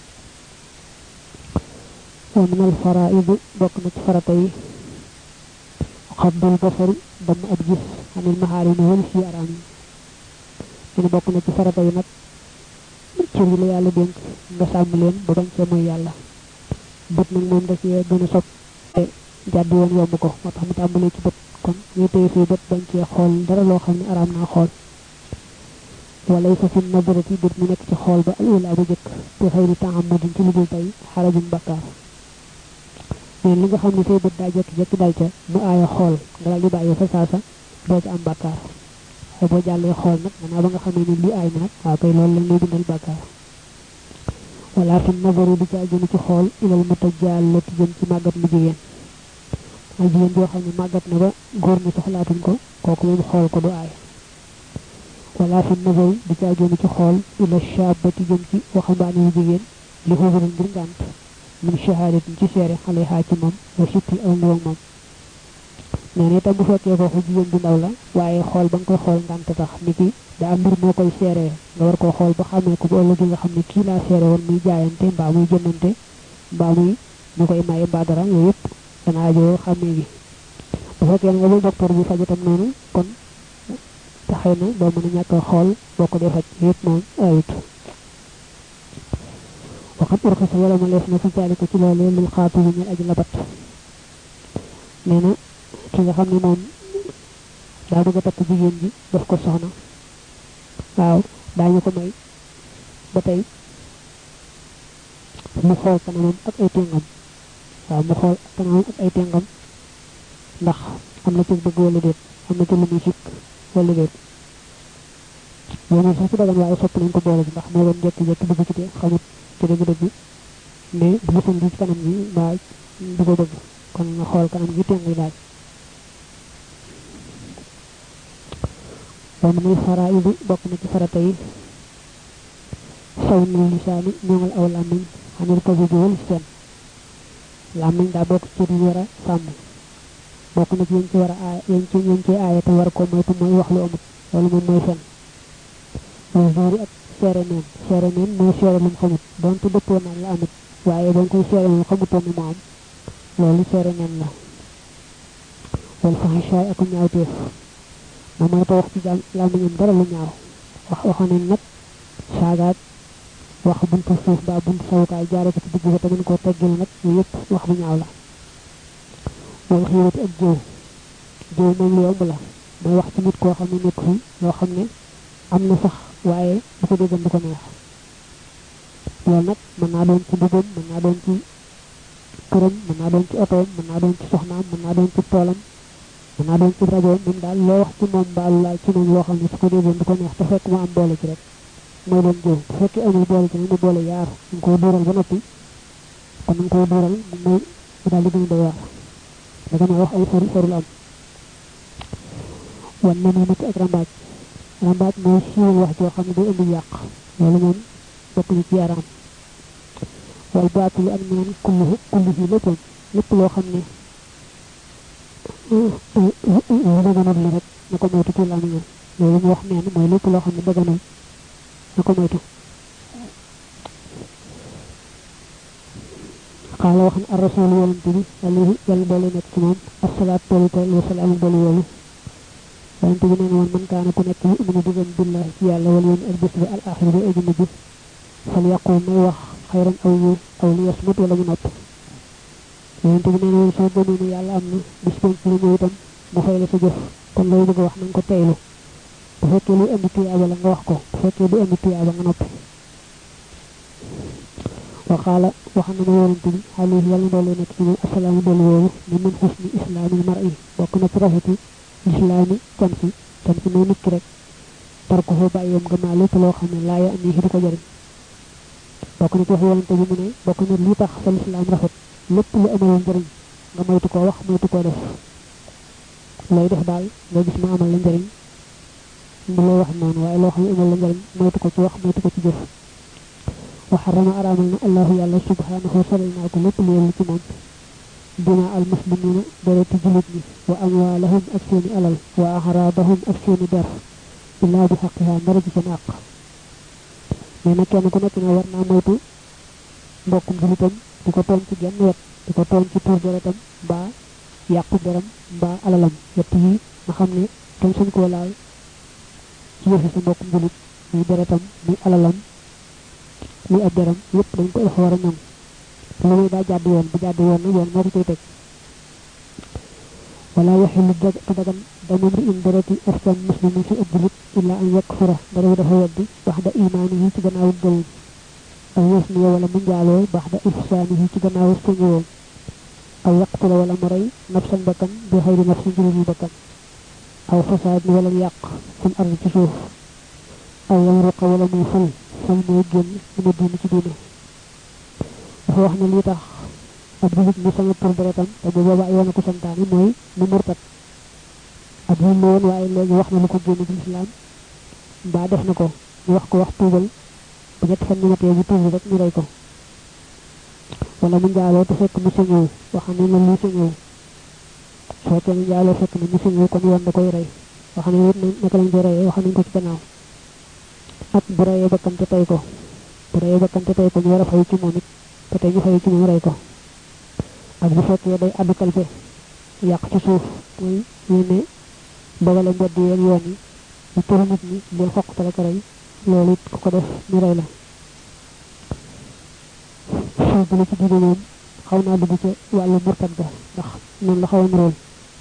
wa min al faraid bokk na ci farata yi xabdul basari damm ab gis xanil maxaarimi wal si araam yi ñu bokk na ci farata yi nag cër yi la yàlla dénk nga sàmm leen ba bañ cee mooy yàlla bët nag moom da cee gën a sopp te jàdd woon yomb ko moo tax mu tàmbalee ci bët kon ñu téye fii bët bañ cee xool dara loo xam ne araam naa xool wala sa fi nadarati bët mu nekk ci xool ba al ula bu jëkk te xëy di taamadin ci lu dul tey xarajum bakkaar mais li nga xam ne say bët daa jekki-jekki dal ca mu aaya xool nga daal di bàyyi fa saasa doo ci am bakkaar waaye boo jàllee xool nag gannaaw ba nga xamee ne lii aay na nag waaw kay loolu lañ lay bindal bakkaar wala fi nazaru di ca jëm ci xool ilal mutajallati jëm ci màggat mu jigéen ay jigéen joo xam ne màggat na ba góor ñi soxlaatuñ ko kooku moom xool ko du aay wala fi nazaru di ca jëm ci xool ila shabati jëm ci waxambaane yu jigéen li xusurin ngir ngànt min shahadatin ci seere xale xaa ci moom wa sittil aw ndiwag moom nee na itam bu fekkee foofu jigéen bu ndaw la waaye xool ba nga koy xool ngànt tax ni ki daa mbir moo koy seeree nga war koo xool ba xamee ko bu ëllëgee nga xam ne kii laa seere woon muy jaayante mbaa muy jëndante mbaa muy ñu koy maye mbaa dara yooyu yëpp dana ajoo xamee gi bu fekkee nga bu docteur bi faj itam noonu kon te xëy na doo mën a ñàkk a xool boo ko dee faj yëpp moom ayut waxat urxisa wala ma leef na fi jaalika ci loolee lil xaatu yi ñel aji labat nee na ki nga xam ne moom daa bëgg a takk jigéen ji def ko soxna waaw daañu ko may ba tey mu xool kanamam ak ay téngam waaw mu xool kanamam ak ay téngam ndax am na ci bëgg wala déet am na ci lu muy sikk wala déet yow moom sax ci dagan waaye sopp nañ ko boole bi ndax moo doon jekki-jekki bëgg ci te xamut ci dëgg-dëgg mais bu gisoon ci kanam gi mbaa du ko bëgg kon nga xool kanam gi ténguy daal wa min faraidi bokk na ci farata yi saw nil lisaani ñoŋal aw làmmiñ xanil ko bi wal seen làmmiñ daa bokk ci ñu war a sàmm bokk na ci yañ ci war a aay yañ ci yañ ci aaye te war ko moytu mooy wax lu amut loolu moom mooy fen mooy joori ak seere neen seere neen mooy seere lu mu xamut donte dëppoo naan la amut waaye ba nga koy seere lu xamutoon ni mu am loolu seere neen la wal fahishaay ak ñaawteef moom mooy wax ci jàmm làmmiñam dara lu ñaaw wax waxoon nañ nag saagaat wax buntu suuf ba buntu sawukaay jaare ko ci digg ba te mën koo teggil nag yooyu yëpp wax bu ñaaw la wal xiirati ak jëw jëw moom lu yomb la mooy wax ci nit koo xam ne nekk fi loo xam ne am na sax waaye bu ko déggan du ko neex loolu nag mën naa doon ci dugub mën naa doon ci këram mën naa doon ci otoom mën naa doon ci soxnaam mën naa doon ci toolam mën naa doon ci rajo moom daal loo wax ci moom mbaalu laal ci moom loo xam ne su ko déggoon du ko neex te fekk mu am boole ci rek mooy doon jëw bu fekkee amul boole ci nag mu boole yaar nga koy duural ba noppi kon nga koy duural moom mooy daal di gën a doy waar da nga wax ay sori sorul am wan na nii ci ak rambaaj rambaaj mooy siiwal wax joo xam ne day indi yàq loolu moom bokk na ci yaaraam wal baatilu ak neen kullu kullu fi léppam lépp loo xam ne daganul la rek na ko moytu ci làmmiñam loolu mu wax neen mooy lépp loo xam ne daganul na ko moytu xaala wax na ar rasul yonante bi alayhi yàlla doole nekk ci moom asalaat toolu tool wa salaam doolu yoolu yonante bi nee na woon man kaana ku nekk yuminu di gëm billahi ci yàlla wala yoon ak bés bi al axir bi aji mujj fal yaqul may wax xayran aw yu aw li yasmut wala mu nopp yonante bi nee na woon soo gëmee ne yàlla am na bis penc la ñëw itam mu fay la sa jëf kon looy bëgg a wax na nga ko teylu bu fekkee luy indi tuyaaba la nga wax ko bu fekkee du indi tuyaaba nga noppi waxaala wax na ma yonante bi alayhi yàlla doole nekk ci moom asalaamu doolu woowu ne min xusni islaamil mar'i bokk na ci rafeti lislaami cam si cam si mooy nit ki rek tarku fa bàyyeem gëmaa lépp loo xam ne laaya am yi du ko jëriñ bokk na ci wax yonante bi mu ne bokk na li tax sa lislaam rafet lépp lu amal njëriñ nga moytu koo wax moytu koo def looy def daal nga gis ma amal la njëriñ mu lay wax noonu waaye loo xam ne amal la njëriñ moytu ko ci wax moytu ko ci jëf wa xarama araamal na allahu yàlla subhanahu solal naa ko lépp lu yellu ci moom dima al muslimina dereti julit ñi wa amwaalahum ak seeni alal wa axraadahum ak seeni der illaa bi xaqiha ndara ci seen àq mais nag kenn ku nekk ne war naa moytu mbokkum julitam di ko tooñ ci genn wet di ko tooñ ci tuur deretam mbaa yàqu deram mbaa alalam yett yi nga xam ne kenn suñ koo laal ci yëfi sa mbokkum julit muy deretam muy alalam muy ab deram yépp dañ ko dafa war a ñoŋ te lu muy daa jàdd yoon bu jàdd yoon nag yoon moo ko koy teg wala yaxilu du dagan damam ri in dereti askan muslimin ci ab julit illa an yakfura dara dafa weddi baxda imaanihi ci gannaawu gëmum aw yasniya wala mu njaaloo baxda ihsaanihi ci gannaawu suñëwoom aw yaqtula wala mu rey nafsan bakkan bi xayri nafsin julul bakkan aw fasaad wala mu yàq fil ard ci suuf aw yamruqa wala muy fal fal mooy génn mu diine ci diine dafa wax ne lii tax ab julit mu sama tur deretam te bu boobaa yoon ko santaane mooy mu murtat ab julit la woon waaye léegi wax na lu ko génn ci lislaam mbaa def na ko ñu wax ko wax tuubal bu ñett fan ñu matee bu tuubi rek ñu rey ko wala mu njaaloo te fekk mu sañëw wax ne la lu sañëw su fekkee mu njaaloo fekk na mu sañëw kon yoon da koy rey wax ne it naka lañ koy reyee wax nañ ko ci gannaaw ak bu reyee bakkan te tey ko bu reyee bakkan te tey ko ñu war a fay ci moom it te tey ñu fay ci moom rey ko ak bu fekkee day addu kalfe yàq ci suuf muy ñu ne dogale mbedd yeeg yoon yi ñu tëru nit ñi leen xoq te la ko rey loolu it ku ko def ñu rey la xew bi la ci diine moom xaw naa dugg ca wàllu murtad ga ndax noonu la xaw a nirool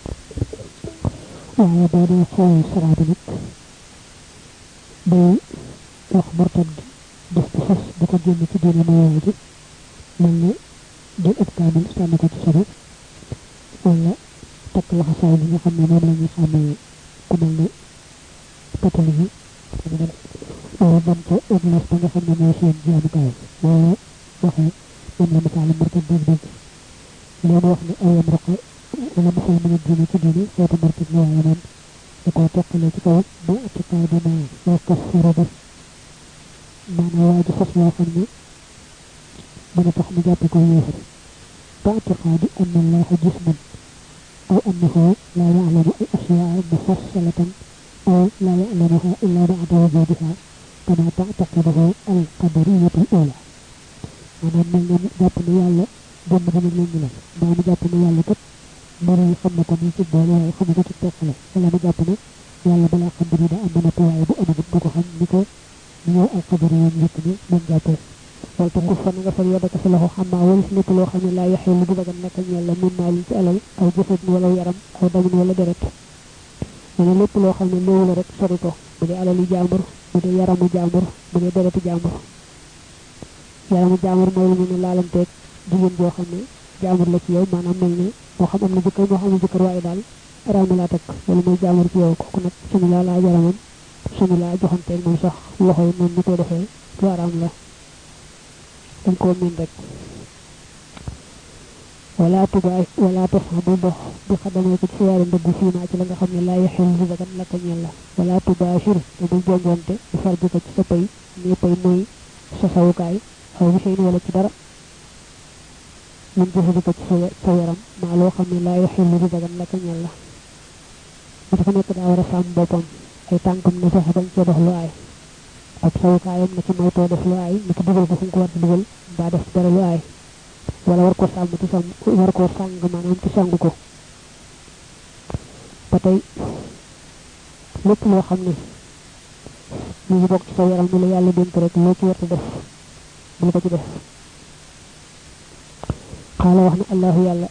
waaye boo dee xool saraa bi nag day wax murtad gi def ci fas di ko génn ci diine mooy ji mel ne jël ab kaamil sànni ko ci sobe wala takk laxasaay bi nga xam ne moom la ñuy xàmmee ku mel ne catholique yi wala dem ca église ba nga xam ne mooy seen jaamukaay waaye waxee moom la misaale murtad dëgg dëgg leen wax ne ay yam roqe wala musal mën a diine ci diine xeetu murtad la waaye moom da koo teqalee ci kaw ba atiqaay dina waa kas furu def maanaam waa ji fas loo xam ne mën a tax mu jàppe ko yéefar ba atiqaadi an allaha jisman aw annahu la ya'lamu al ashyaa mufassalatan aw la ya'lamuha illa ba'da wujudiha kama ta'taqiduhu al qadariyatu al ula maanaam mel na jàpp ne yàlla jëmm ji nag lañu la mbaa mu jàpp ne yàlla kat mbir yi xam na ko nii ci boole waaye xamu ko ci teqale wala mu jàpp ne yàlla balaa xam mbir yi daa am ba noppi waaye bu amagut du ko xam ni ko ni ñëw al qadariyoon njëkk ni moom jàppee wal te kuf fa na nga fal yadaka sa loxo xam naa walis lépp loo xam ne laa yaxee lu du dagan naka ñeel la min maalin ci alal aw jëfat wala yaram aw damin wala deret nee lépp loo xam ne léewu la rek sori ko bu dee alali jaambur bu dee yaramu jaambur bu dee dereti jaambur yaramu jaambur mooy lu ñu ne laalanteeg jigéen boo xam ne jaambur la ci yow maanaam mel ne moo xam am na jëkkër moo xam ne jëkkër waaye daal araam laa takk wala mooy jaambur ci yow kooku nag suñu laa laa yaramam suñu laa joxanteeg moom sax loxo yi noonu ñu koy defee lu araam la dañ koo miin rek wala tubaay wala tof bu dox bi xadamee ko ci siyaare ndëgg fii naa ci la nga xam ne laa yaxil lu dagan la ko ñeel la wala tubaashir te bul jongonte bu far bi ko ci sa pay nii pay mooy sa sawukaay aw bi seen wala ci dara mun jëfandi ko ci sa sa yaram maa loo xam ne laa yaxil lu dagan la ko ñeel la mu dafa nekk daa war a sàmm boppam ay tànkam na fexe bañ cee dox lu aay ak sawukaayam na ci moytoo def lu aay na ci dugal ko fu mu ko war di dugal mbaa def dara lu aay wala war ko sàmm ci sàmm war koo sàng maanaam ci sàng ko ba tey lépp loo xam ne mu ngi bokk ci sa yaram ni la yàlla dénk rek loo ci war def bul ko ci def xaala wax na allahu yàlla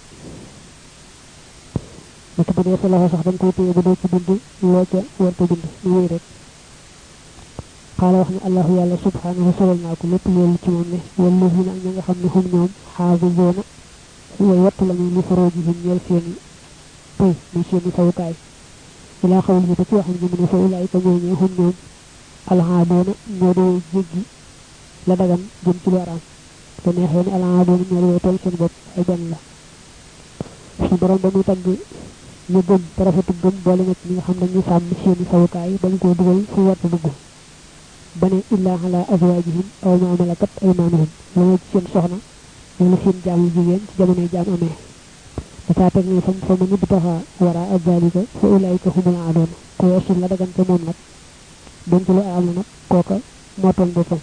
naka bu dee sa loxo sax dañ koy téye ba doo ci bind loo ca war ko bind ñu wéy rek xaala wax ne allahu yàlla subhanahu solal naa ko lépp loolu ci moom ne wala fi nag ña nga xam ne xum ñoom xaafisoona way wattu la ñu li faroo ji him ñeel seeni pëy muy seeni sawukaay ilaa xawul bi ba ci waxam ñu mu ne fa ulaay ka ñooñee xum ñoom alhaadoona ñoo doo jéggi la dagan jëm ci lu araam te neexee ne alhaadoona ñoo doo tooñ seen bopp ay benn la su borom ba muy tagg ñu gëm te rafetu gëm boole nag ñi nga xam dañuy sàmm seeni sawukaay bañ koo dugal fu warta dugg bane illa ala azwajihim aw ma malakat aymanuhum lu ma ci seen soxna wala seen jaam yu jigéen ci jamonoy jaam amee dafa teg ne fam fa mu nit taxa wara ak dalika fa ulaika humul aaduna ko weesu la dagante moom nag donte lu araam la nag kooka moo toon boppam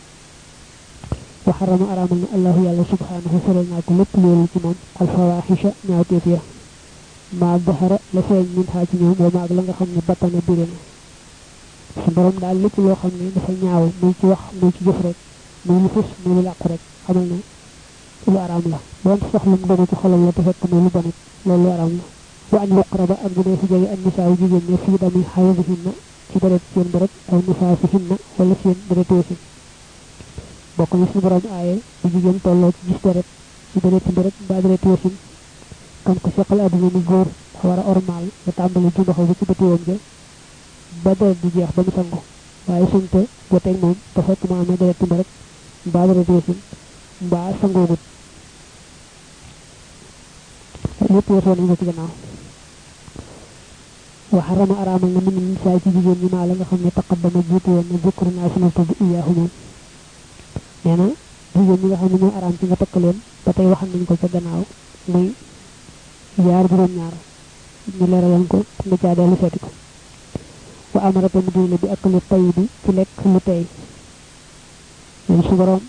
wa xarama araamal na allahu yàlla subhanahu sorel naa ko lépp loolu ci moom alfawaxisha ñaawteef ya maa baxara la feeñ min xaa ci ñoom wa maag la nga xam ne battana biri na su borom daal lépp loo xam ne dafa ñaaw muy ci wax muy ci jëf rek muy lu fës muy lu làqu rek xamal ne lu araam la doon sax lu mu dogu ci xolam la te fekk muy lu bonit loolu lu araam la wa an yuqraba ak bu dee fi jege ak nisaaw jigéen ña fii dami xayadihinna ci deret seen deret aw nifaasihinna wala seen deret wasin bokk na suñu borom aaye bu jigéen tolloo ci gis deret ci deret ci deret mbaa deret wasin kan ko seqal àdduna ni góor dafa war a ormaal nga tàmbali ci ndoxo bi ci bëti woon ja ba deret di jeex ba mu sangu waaye suñ te joteeg moom te fekk mu amee deret ci deret mbaa deret wasin mbaa sangoogut lépp weesoo nañ ko ci gannaaw wa xarama araamal na min nisaa ci jigéen ñi maa la nga xam ne taqaddama jiitu woon na zikru naa sunu tudd iyaahu moom nee na jigéen ñi nga xam ne ñoo araam ci nga takk leen ba tey waxal nañ ko ca gannaaw muy yaar juróom ñaar ñu leeraloon ko nga caa dellu seeti ko wa amara te mu digle bi ak lu tay bi ci lekk lu tey loolu su borom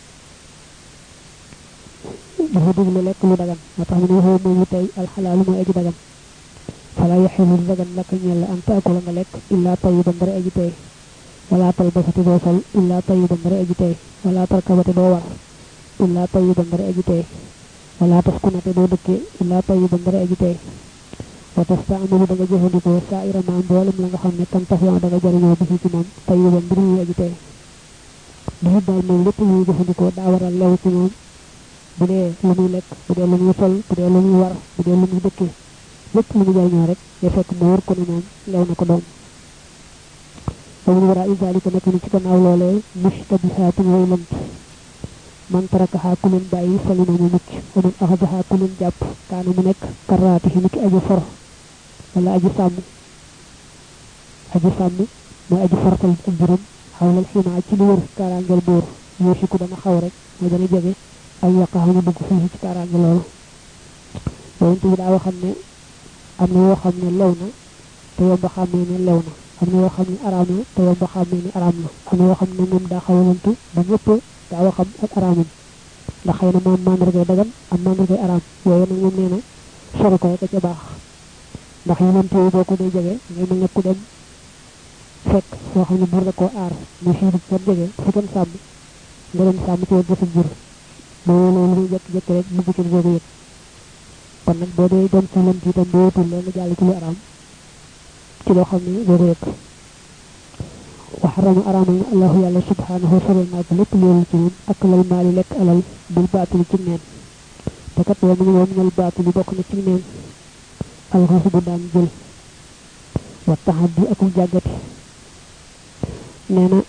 dafa digle lekk lu dagan moo tax mu ne waxoo mooy lu tey alxalaalu mooy aji dagan fala yaxilu lu dagan laka ñeel la an taakula nga lekk illaa tayiban dara aji tey wala talbasati doo sol illaa tayiban dara aji tey wala tarkabati doo war illaa tayiban dara aji tey wala taskunate doo dëkke illaa tayiban dara aji tey wa tastaamalu da nga jëfandikoo saa irama mboolem la nga xam ne kan tafiyan da nga jariñoo bi ci moom tayiban mbir yu aji tey duhut daal moom lépp luy jëfandikoo daa waral lew ci moom bu dee lu muy lekk bu dee lu muy sol bu dee lu muy war bu dee lu muy dëkke lépp lu muy jariñoo rek ya fekk mu wër ko ne moom lew na ko doom wa min waraa zalika nekk ni ci gannaaw loolee mushtabihaatun way lënt man tarakaha ku leen bàyyi salima mu mucc wa man axadaha ku leen jàpp kaana mu nekk karaatihi ni ki aji for wala aji sàmm aji sàmm mooy aji fartal ak juróom xawlal ximaa ci lu wër kaaraangel buur yoosiku dana xaw rek mooy dana jege ay yaqaxa ñu dugg fii ci kaaraange loolu yonent bi daa waxam ne am na yoo xam ne lew na te yomb xàmmee ne lew na am na yoo xam ne araam na te yomb xàmmee ne araam na am na yoo xam ne moom daa xawalantu ba ñëpp daa waxam ak araamam ndax xëy na moom mandargay dagan am mandargay araam yooyu nag moom nee na sori ko rek a ca baax ndax yonent yi boo ko dee jege ngay mel ne ku dem fekk soo xam ne buur da koo aar mais fii du kenn jege fu kenn sàmm nga dem sàmm ci wet sa jur boo loolu muy jekk-jekk rek bugg ci boobu yëg kon nag boo dee dem ci lënt itam boo wutul leen nga jàll ci lu araam ci loo xam ne boo ko yëg wa xarama araamal na allahu yàlla subhanahu sorel naa ko lépp loolu ci moom ak lal maali lekk alal bil baatili ci neen te kat wa mu ne wa minal baatili bokk na ci neen alxasu bu daan jël wa taxaddi akum jàggati nee na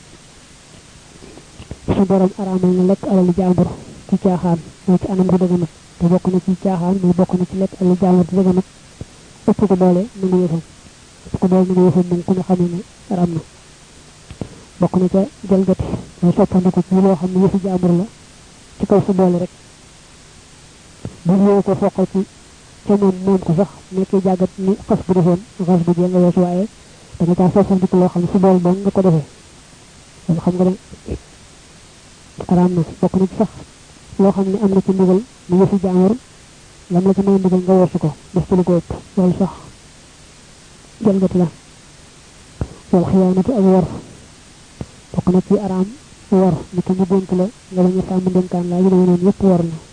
su borom araamal na lekk alal jàmbur ci caaxaan mooy ci anam gu dëgganut te bokk na ci caaxaan muy bokk na ci lekk alal jàmbur di dëgganut ëpp ko doole nangu yëfam ëpp ko doole nangu yëfam moom ku ne xamee ne araam na bokk na ca jalgati mooy soppandiku ci loo xam ne yëfi jàmbur la ci kaw sa doole rek bu ñëwee ko foqal ci ca moom moom ko sax nekkee jàggat ni xas bu defoon xas bu jee nga wees waaye da nga caa soppandiku loo xam ne su dool dong nga ko defee loolu xam nga ne araam na bokk na ci sax loo xam ne am na ci ndigal mu yëfi jàmbur lam la ci may ndigal nga weesu ko def ci lu ko ëpp loolu sax jalgati la wal xiyaanatu ak war bokk na ci araam war ni ko ñu dénk la nga bañ a sàmm dénkaan laa yu demee noonu yëpp war na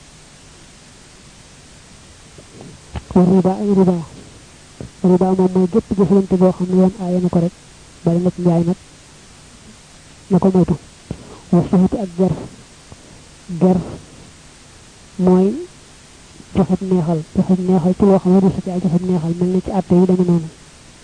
war riba ay riba riba moom mooy gépp jëflante boo xam ne yoon aaye na ko rek bari na ci njaay nag na ko moytu war suxiti ak ger ger mooy joxeb neexal joxeb neexal ci loo xam ne du sa ci ay joxeb neexal mel na ci àtte yi deme noonu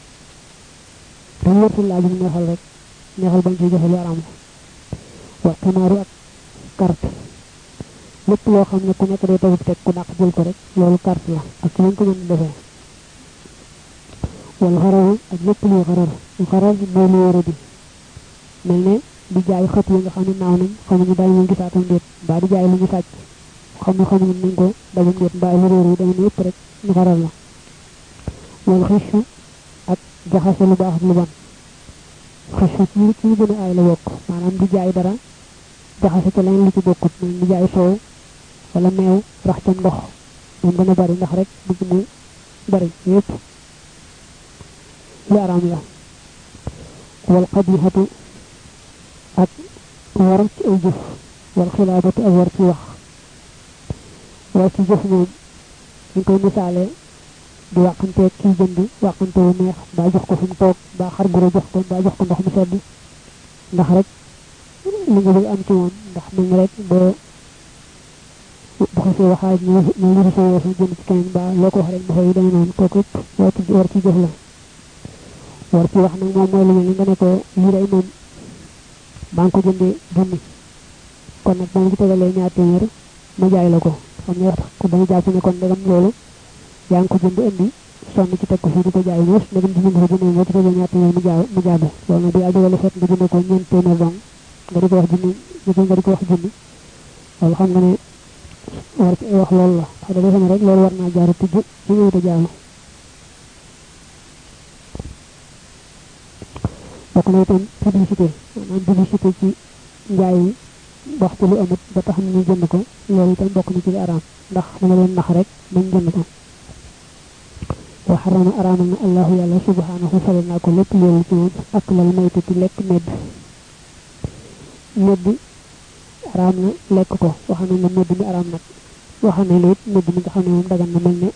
dañu wërtul laajum neexal rek neexal bañ ciy joxe lu araam wa ximaaru ak carte lépp loo xam ne ku nekk day tawub teg ku dàq jël ko rek loolu carte la ak lañ ko mën defee wal xararu ak lépp luy xarar lu xarar mooy lu wara di mel ne di jaay xët yi nga xam ne naaw nañ xamuñu daal ñu gisaatam déet mbaa di jaay lu ñu sàcc xam ne xamuñu nañ ko dajum déet mbaa lu réer yi dama ne yëpp rek ñu xarar la wal xishu ak jaxase lu baax ak lu bon xas ci ci gën a aay la bokk maanaam di jaay dara jaxase ca leneen lu ci bokkut moom di jaay soow wala meew rax ca ndox moom dana bari ndax rek bëgg mu bari yépp lu araam la wal xabihatu ak war ci ay jëf wal xilaabatu ak war ci wax war ci jëf moom ñu koy misaale di wàqanteeg kii jënd wàqante wu neex mbaa jox ko fi mu toog mbaa xar guro jox ko mbaa jox ko ndox mu sedd ndax rek li nga bëgg am ci moom ndax mel rek boo bu xasee waxaaj ñu ñu lu sa yeesu jënd ci keneen mbaa loo ko wax rek mu fay demee noonu kooku it war ci war ci jëf la war ci wax nag moom mooy lu mel ni nga ne ko lii day moom maa ngi ko jëndee junni kon nag ba ma ci tegalee ñaar téeméer ma jaay la ko xam ne wax ko dañu jàpp ne kon ndegam loolu yaa ngi ko jënd indi sonn ci teg ko fii di ko jaay moos ndegam di jënd ko jëndee nga ci tegalee ñaar téeméer mu jaay mu jaadu loolu nag bu yaa jógale fekk nga jënd ko ñeent téeméer dong nga di ko wax junni nga di ko wax junni loolu xam nga ne war ci wax loolu la xam nga defe ne rek loolu war naa jaaru tijj ci ñëw te jaaru bokk na itam publicité maanaam publicité ci njaay yi wax ci lu amut ba tax ñu jënd ko loolu itam bokk na ci li araam ndax dama leen nax rek bañ jënd ko wa xarama araamal na allahu yàlla subhanahu fale naa ko lépp loolu ci moom ak lal maytu ci lekk medd medd araam na lekk ko wax nañ ne medd mi araam nag wax nañ la it medd mi nga xam ne moom dagan na mel ne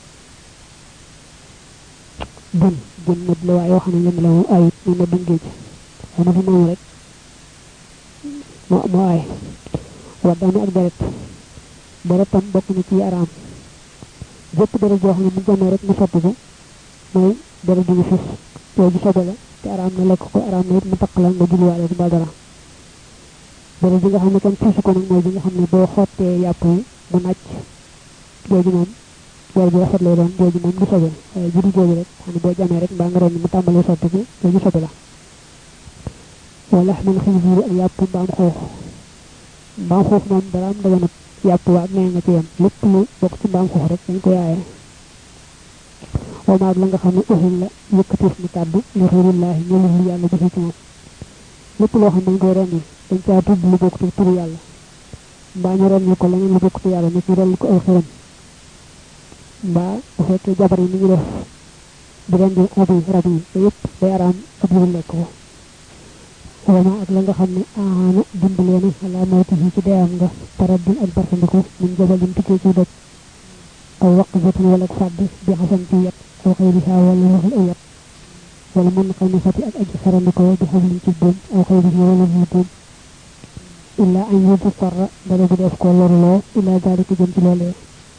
jën jën medd la waaye wax nañ la la moom ayut muy meddum géej xëy na fi moom rek moo moo aay waddaami ak deret deret tam bokk na ci araam jëpp deret joo xam ne mu jamee rek mu sotti ko mooy deret ju ñu fis jooju sobe la te araam na lekk ko araam na it mu taq la nga julliwaale du mbaa dara deret bi nga xam ne kenn fiisu ko nag mooy bi nga xam ne boo xottee yàpp yi mu nàcc jooju moom deret ju rafet lay doon jooju moom du sobe waaye judi jooju rek xam ne boo jamee rek mbaa nga ren mu tàmbalee sotti ko jooju sobe la wala min xinziir ak yàpp mbaam xuux mbaam xuux moom dara am daganut yàpp waa ak nee nga ci yem lépp lu bokk ci mbaam xuux rek dañ ko yaaye wamaag la nga xam ne uxil la yëkkatif ni kàddu li xeyrillaahi ñëlul lu yàlla jëfe ci moom lépp loo xam ne dañ koy renni dañ caa tudd lu bokk ci turu yàlla mbaa ñu renni ko leneen lu bokk ci yàlla nit ñu renni ko ay xiram mbaa bu fekkee jabar yi ni ñu def di rendi rab yi rab yi te yëpp day araam ab yu lekk ko wama ak la nga xam ne aana dimbalee na xalaa mawti ci deyam nga taraddun ak bartandiku min jabalin tukkee ci doj aw waqzatin wala ak fàdd bi xasan ci yet aw xëyriha wala waxul ay yet wala mën xaw na fati ak aji xarandikoo bi xablin ci buum aw xëyriha wala muy buum illa an yudu sarra dala bu def ko lorloo illa dalika jëm ci loolee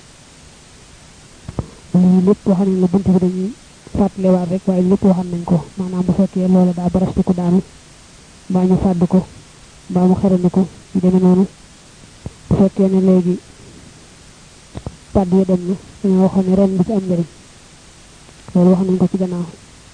lii lépp waxam nañ la bunt bi dañuy fàttalewaat rek waaye lépp waxam nañ ko maanaam bu fekkee loola daa barastiku daanu mbaa ñu fàdd ko mbaa mu xerani ko yu demee noonu bu fekkee ne léegi pàdd ya dem na dañoo waxoon ne ren bi ci am njëriñ loolu wax nañ ko ci gannaaw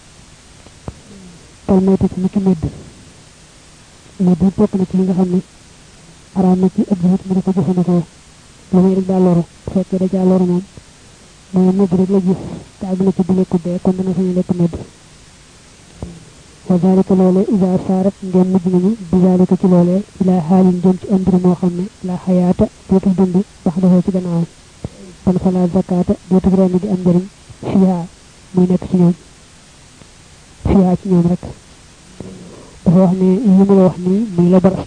tal moytu ci niki medd medd bokk na ci li nga xam ne araam na ci ab julit mu ne ko jëfandikoo lu muy rek daa loru bu fekkee da caa loru moom mooy medd rek la gis te àgg na ci bu lekku dee kon dana sañu lekk medd wa dalika loolee ida saarat ngeen mujj nañu bi dalika ci loolee ila xaalin jëm ci ambir moo xam ne la xayaata dootul dund wax dafoo ci gannaawam kon fala zakata dootul ren di am njëriñ fiha muy nekk ci ñoom fiha ci ñoom rek dafa wax ne yi mu la wax nii muy la bar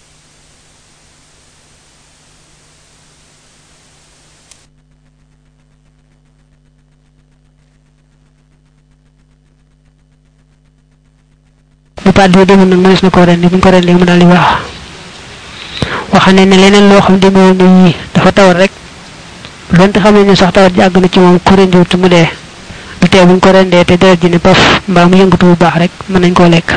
bu pàdd yi demul nag mënees na koo rendi bu ñu ko rendee mu daal di wax waxa ne ne leneen loo xam demeewul ne yii dafa tawat rek donte xam ne sax tawat ji àgg na ci moom ku rendiwut mu dee du tee buñ ko rendee te deret ji ne paf mbaa mu yëngatu bu baax rek mën nañ koo lekk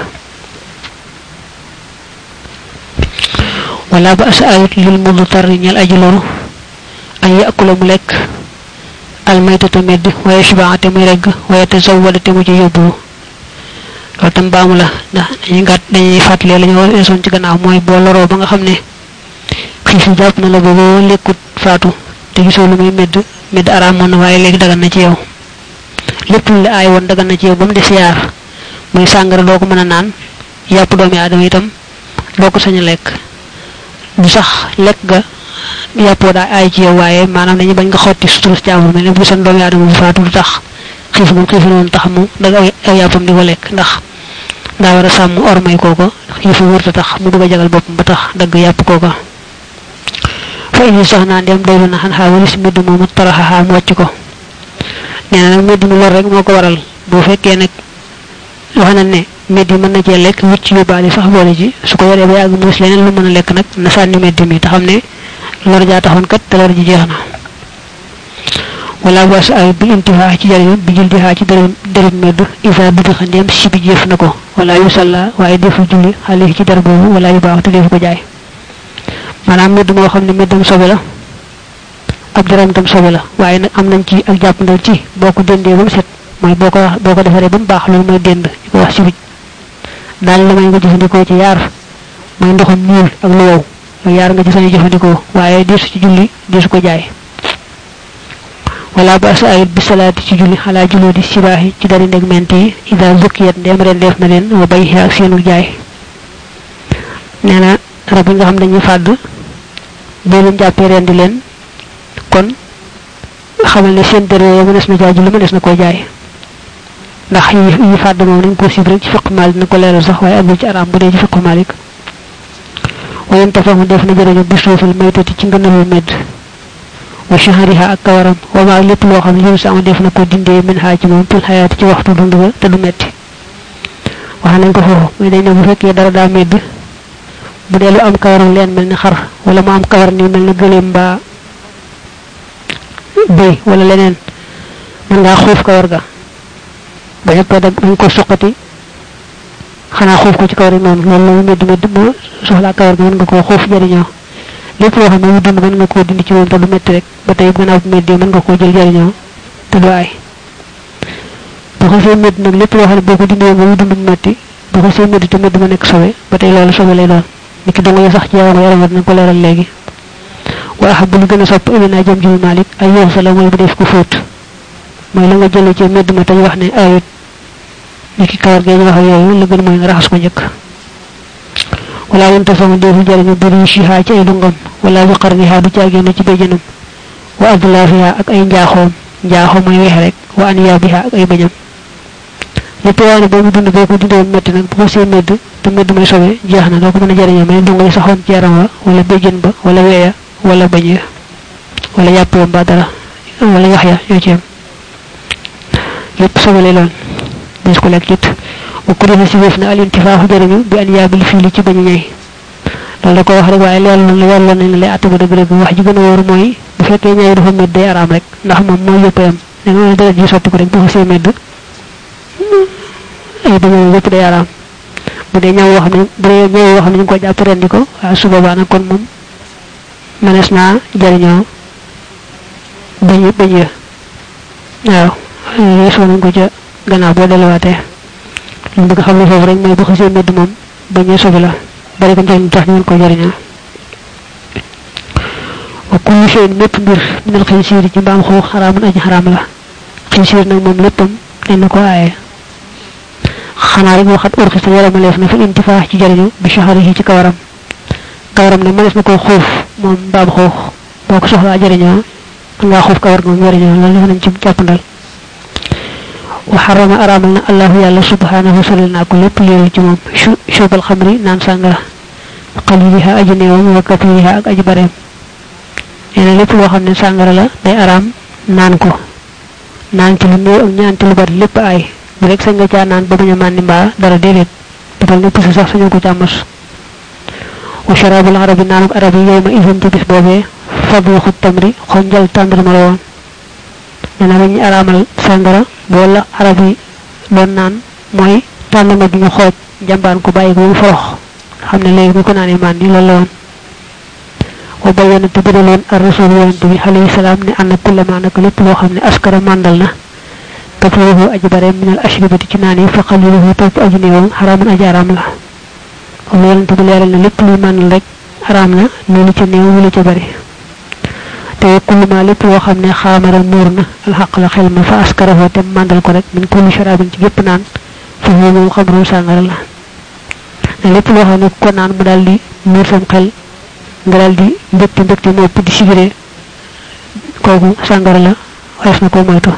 wala ba asa ayut lil mudu tar ñel aji loru ay yakula mu lekk almaytata medd waaye subaate muy regg waaye te saw wala te mu ci yóbbu loolu tam baamu la ndax dañuy gàtt dañuy fàttalee la ñu war esoon ci gannaaw mooy boo loroo ba nga xam ne xiif yi jàpp na la ba boo lekkut faatu te gisoo lu muy medd medd araamoon na waaye léegi dagan na ci yow lépp lu la aay woon dagan na ci yow ba mu des yaar muy sàngara doo ko mën a naan yàpp doomi aadama itam doo ko sañ a lekk du sax lekk ga yàppoo daa aay ci yow waaye maanaam dañu bañ nga xotti sutura jaamur mel ne bu seen doomi aadama bu faatu du tax xiif moom xiif noonu tax mu dag ay yàppam di ko lekk ndax daa war a sàmm ormay kooko xiifu wërta tax mu bëgg a jagal boppam ba tax dagg yàpp kooko fa indi sax naa ndem doylu na xan xaa walis medd moomu taraxaxaa mu wàcc ko nee na nag medd mi lor rek moo ko waral boo fekkee nag wax na ne medd yi mën na cee lekk wicc yóbbaale sax boole ji su ko yoree ba yàgg mu gis leneen lu mën a lekk nag na sànni medd mi te xam ne lor jaa taxoon kat te lor ji jeex na wala was ay bi intifaa ci jariñu bi jël dixaa ci dërëm dërëm medd isa bi xa ndéem si bi jëf na ko wala yu salla waaye defu julli xale ci dar boobu wala yu baax te defu ko jaay maanaam medd moo xam ne meddam sobe la ab dërëm tam sobe la waaye nag am nañ ci ak jàppandal ci boo ko dëndee ba mu set mooy boo ko boo ko defaree ba mu baax loolu mooy dënd ñu ko wax sibij daal la may nga jëfandikoo ci yaar mooy ndoxum ñuul ak lu wow yaar nga ci sañu jëfandikoo waaye deesu ci julli deesu ko jaay wala ba sa ayit bi salaati ci julli xalaa juloo di sibaaxi ci dari ndeg ment yi ida zukkiyat ndem ren def na leen wa bay ak seenu jaay nee na rab yi nga xam dañuy fàdd boo leen jàppee ren di leen kon xamal ne seen dër yooyu mënees na jaay julli mënees na koo jaay ndax yi yi fàdd moom dañ ko sib rek ci fiq maalik na ko leeral sax waaye agul ci araam bu dee ci fiq maalik wayen tafamu def na jërëjëf bi suufal maytati ci ngënalul medd wa shahariha ak kawaram wa ma lépp loo xam ne yow sama def na ko dindee min xaa ci moom fil xayaati ci waxtu dund ga te du metti wax nañ ko foofu muy dañ ne bu fekkee dara daa medd bu dee lu am kawaram leen mel ni xar wala mu am kawar ni mel ni gëleem mbaa bëy wala leneen mën ngaa xuuf kawar ga bañ ko dag bañ ko suqati xanaa xuuf ko ci kawar yi noonu loolu la medd medd moo soxlaa kawar ga mën nga koo xuuf jëriñoo lépp loo xam ne mu dund mën nga koo dindi ci moom te du metti rek ba tey gannaaw bu meddee mën nga koo jël jëriñoo te du aay bu ko see medd nag lépp loo xam ne boo ko dindee ba mu dund mu metti bu ko see medd te medd ma nekk sobe ba tey loolu sobe lay doon ni ki dongo yi sax ci yaram yaram nañ ko leeral léegi wa ahab lu gën a sopp ilina jëm ci malik ay yow sa la mooy bu def ko fóot mooy la nga jëlee ci medd ma tey wax ne ayut ni ki kawar gee ñu wax ak yooyu la gën mooy nga raxas ko njëkk wala wonta sama defu jariñu biri shiha ci ay dungam wala bi qarniha du caagéenu ci béjjanam wa adlafiha ak ay njaaxoom njaaxoom mooy weex rek wa aniyabiha ak ay bañam lépp waa ne boobu dund boo ko dundee metti nag bu ko see medd te medd may sobe jeex na doo ko mën a jariñoo mais dunga yi saxoon ci yaram wa wala béjjan ba wala weeya wala bañ ya wala yàpp wa mbaa dara wala yax ya ñoo ci yem lépp sobe lay doon des ko lekk it wa kuriha si wéef na al intifaaxu jëriñu bi an yaabil fii li ci bañ a ñay loolu da ko wax rek waaye leer na leer nañ ne lay atte ba dëgg dëgg wax ji gën a wóor mooy bu fekkee ñay dafa medd day araam rek ndax moom mooy yëpp yam da nga dara ji sotti ko rek bu xasee medd ay dama yëpp day araam bu dee ñaw wax ne bu dee ñaw wax ne ñu ko jàpp rendi ko waaye su boobaa nag kon moom mënees naa jëriñoo bañ bañ ya waaw yeesoo nañ ko ca gannaaw boo delluwaatee lu bëgg xam ne foofu rek mooy bu xasee medd moom bañee sobi la bari ko njëriñ tax ñu mën ko jëriñoo wa kullu shay'in mépp mbir minal xinsiir ci mbaam xuux xaraamun aji xaraam la xinsiir nag moom léppam dañ na ko aaye xanaa rek waxat urxi sa yaramaleef na fi intifaax ci jëriñu bi shaharihi ci kawaram kawaram nag mënees na ko xuuf moom mbaam xuux boo ko soxlaa jëriñoo mën ngaa xuuf kawar moom jëriñoo loolu def nañ ci jàppandal wa xarama araamal na allahu yàlla subhanahu solil naa ko lépp léeru ci moom shubal xamri naan sàngara qaliliha aji néewam wa kathiriha ak aji bareem nee na lépp loo xam ne sàngara la day araam naan ko naan ci lu néew ak ñaan ci lu bari lépp ay bu rek sañ nga caa naan ba bañ a màndi mbaa dara déedéet defal ne pusi sax sañu ko càmmas wa sharabul arabi naanuk arab yi yow ma isan ci bis boobee fadluxu tamri xonjal tàndarma la woon nee na dañuy araamal sàngara wala arab yi doon naan mooy tàndarma bi ñu xooj jàmbaan ko bàyyi ko mu forox xam ne léegi bu ko naanee màndi loolu la woon wa bayyana te bëdaloon ar rasul yonent bi alayhi salaam ne ànd kullama nag lépp loo xam ne askara màndal na kafarahu aji bare minal ashribati ci naan yi fa xaliluhu topp aji néewam xaraamun aji araam la comme yonent bi leeral na lépp luy màndal rek araam na loolu ca néew lu ca bari te kulluma lépp loo xam ne xaamara muur na alxaq la xel ma fa askarahu te màndal ko rek min kulli sharabin ci gépp naan fa huwa moom xamru sàngara la lépp loo xam ne ko naan mu daal di muur sam xel nga daal di mbégte mbégte moo ëpp di sigiree kooku sàngara la wees na ko moytu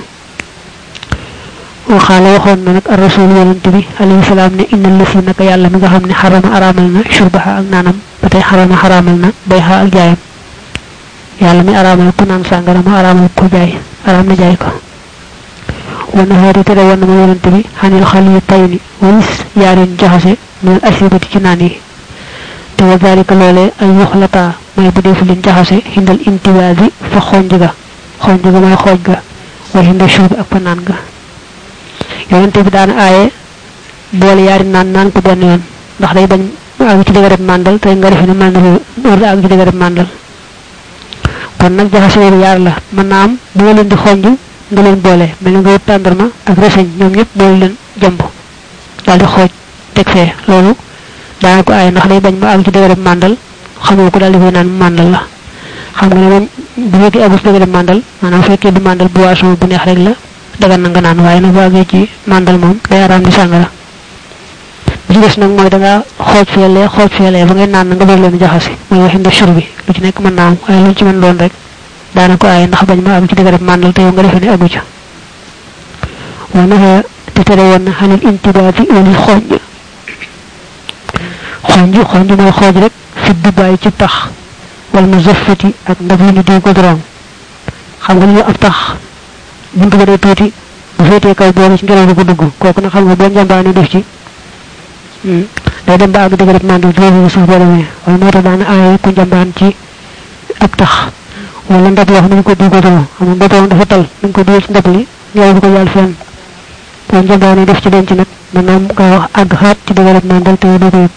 waxaala waxoon na nag ar rasul yonent bi alayhi salaam ne inna lësi naka yàlla mi nga xam ne xarama araamal na shurbaha ak naanam ba tey xarama xaraamal na bayha ak jaayam yàlla mi araamal ku naan sàngara ma araamal ko jaay araam na jaay ko wana xeeti tere woon na ma yonent bi xanil xali tayni walis yaarin jaxase minal asibati ci naan yi te wa dalika loolee ay yuxlata mooy bu deefu leen jaxase hindal intiwaasi fa xonj ga xonj ga mooy xooj ga wa hinda shuub ak fa naan ga yonente bi daana aaye boole yaari naan naan ko benn yoon ndax day bañ mu àgg ci dëgërëb màndal te nga defe ne màndal war àgg ci dëgërëb màndal kon nag jaxase yooyu yaar la mën naa am bu nga leen di xonj nga leen boole mel ni nga wut tàndarma ak reseñ ñoom ñëpp boole leen jëmb daal di xooj teg fee loolu daana ko aaye ndax day bañ mu àgg ci dëgërëb màndal xamoo ko daal di koy naan màndal la xam nga ne moom bu fekkee àggu ci dëgërëb màndal maanaam fekkee du màndal boisson bu neex rek la dagan na nga naan waaye nag bu àggee ci màndal moom day araam di sàngara bi ci des nag mooy da ngaa xooj feelee xooj feelee ba ngay naan na nga bëgg leen jaxasi mooy waxin de sur bi lu ci nekk mën naa am waaye lu ci mën doon rek daana ko aaye ndax bañ ma àgg ci dëgërëb màndal te yow nga defee ne àggu ca wa naxa te tere woon na xanil intibaati wali xooj xonj xonj mooy xooj rek fi dubbaay ci tax wala mu zafati ak ndab yi ñu diw ko droom xam nga ñu ab tax buntu ba day tuuti bu féetee kaw boobu ci ngelaw bi ko dugg kooku nag xam nga boo njàmbaane def ci day dem ba àgg dëgg rek màndal juróomi nga suuf boo demee wala moo tax daana aaye ku njàmbaan ci ab tax wala ndab yoo xam ne ñu ko diw ko droom xam nga ndab dafa tal ñu ko diw ci ndab li ngelaw bi ko jàll fenn boo njàmbaane def ci denc nag mën naa nga wax àgg xaat ci dëgg rek màndal te doo ko yëg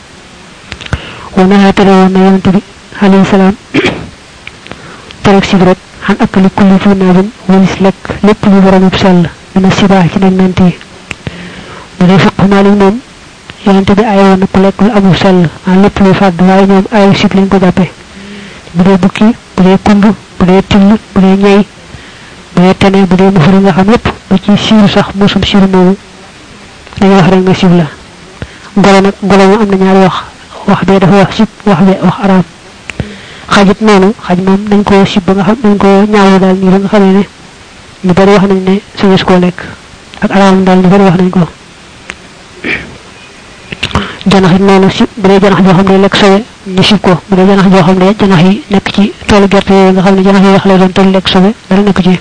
wana tere woon na yonent bi alayhi salaam terek sib rek xan akali kulli fi naabin walis lekk lépp lu borom yëpp sell dina sibaa ci nañ nant yi bu dee fiq maalik moom yonent bi ay woon na ku lekk lu amul sell ah lépp luy fàdd waaye ñoom ayu sib lañ ko jàppe bu dee bukki bu dee kund bu dee till bu dee ñey bu dee tene bu dee mufuri nga xam yépp ba ci siiru sax mosum siiru moomu dañuy wax rek nga sib la golo nag golo moom am na ñaari wax wax bee dafa wax sib wax bee wax araam xajit noonu xaj moom dañ ko sib ba nga xam dañ ko ñaawu daal nii ba nga xamee ne ñu bari wax nañ ne suñu koo lekk ak araam daal ñu bari wax nañ ko janax it noonu sib bu dee janax joo xam ne lekk sobe ñu sib ko bu dee janax joo xam ne janax yi nekk ci toolu gerte yooyu nga xam ne janax yi wax lay doon toolu lekk sobe dara nekk ci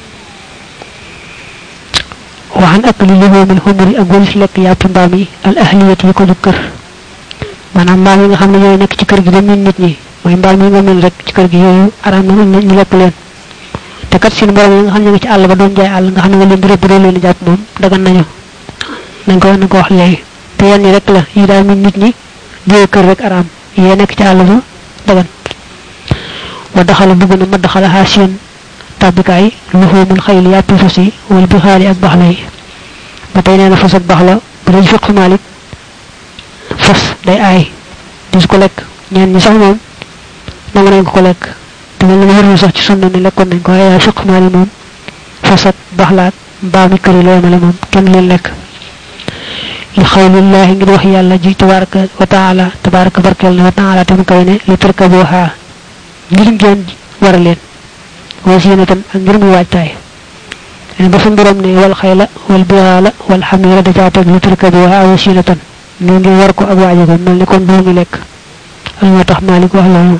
waxan ak li lihoomil xumuri ak walis lekk yàppi mbaam yi al ahliyat yi ko jub kër maanaam mbaam yi nga xam ne yooyu nekk ci kër gi ba min nit ñi mooy mbaam yi nga mel rek ci kër gi yooyu araam na ñu lekk leen te kat seen borom yi nga xam ne nga ci àll ba doon jaay àll nga xam ne nga leen di rëbb doo leen jàpp moom dagan nañu nañ ko nañ ko wax léegi te yenn yi rek la yi daal min nit ñi jóge kër rek araam yee nekk ci àll ba dagan wa daxala dugg na ma daxala xaa seen tàbbikaay luxoomul xayl yàppi fas yi wala bi xaali ak baxla yi ba tey nee na fas ak baxla bu dee fiq maalik fas day aay dis ko lekk ñeen ñi sax moom nangu nañ ko ko lekk te mel na wërul sax ci sunna ni lekkoon nañ ko waaye fiq maalik moom fas ak baxla ak mbaami kër yi la yemale moom kenn leen lekk li xawlillahi ngir wax yàlla ji tabaraka wa taala tabaraka barkeel na wa taala tam kawe ne li tarkabuha ngir ngeen war a leen wasinatan ak ngir muy waajtaay ene ba sun borom ne wal xayla wal bihala wal xamira da caa teg li tarkabuha wasinatan ñu ngi war ko ak waaje ko mel ni kon doo ngi lekk al moo tax malik wax loolu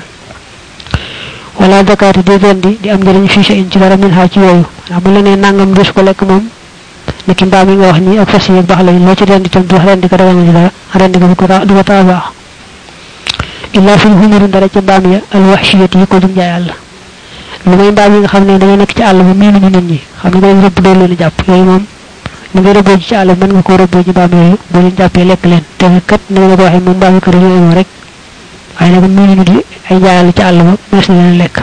wala dakaati di rendi di am njëriñ fii in ci dara min xaa ci yooyu ndax bu la nee nangam dus ko lekk moom ni ki mbaam yi nga wax nii ak fas yi ak baax la loo ci rendi tam du wax rendi ko daga ci dara rendi ko du ko du ko taa baax illa fi humuri dara ci mbaam ya al waxshiyati yi ko dum jaay àll lu may mbaam yi nga xam ne dañoo nekk ci àll ba miinu ñu nit ñi xam ne dañ rëbb doo leen jàpp yooyu moom ni nga rëbboo ci àll mën nga koo rëbboo ci mbaam yooyu boo leen jàppee lekk leen te kat ni nga ko waxee moom mbaam kër yooyu moom rek waaye nag miinu ñu di ay jaayal ci àll ba mees na leen lekk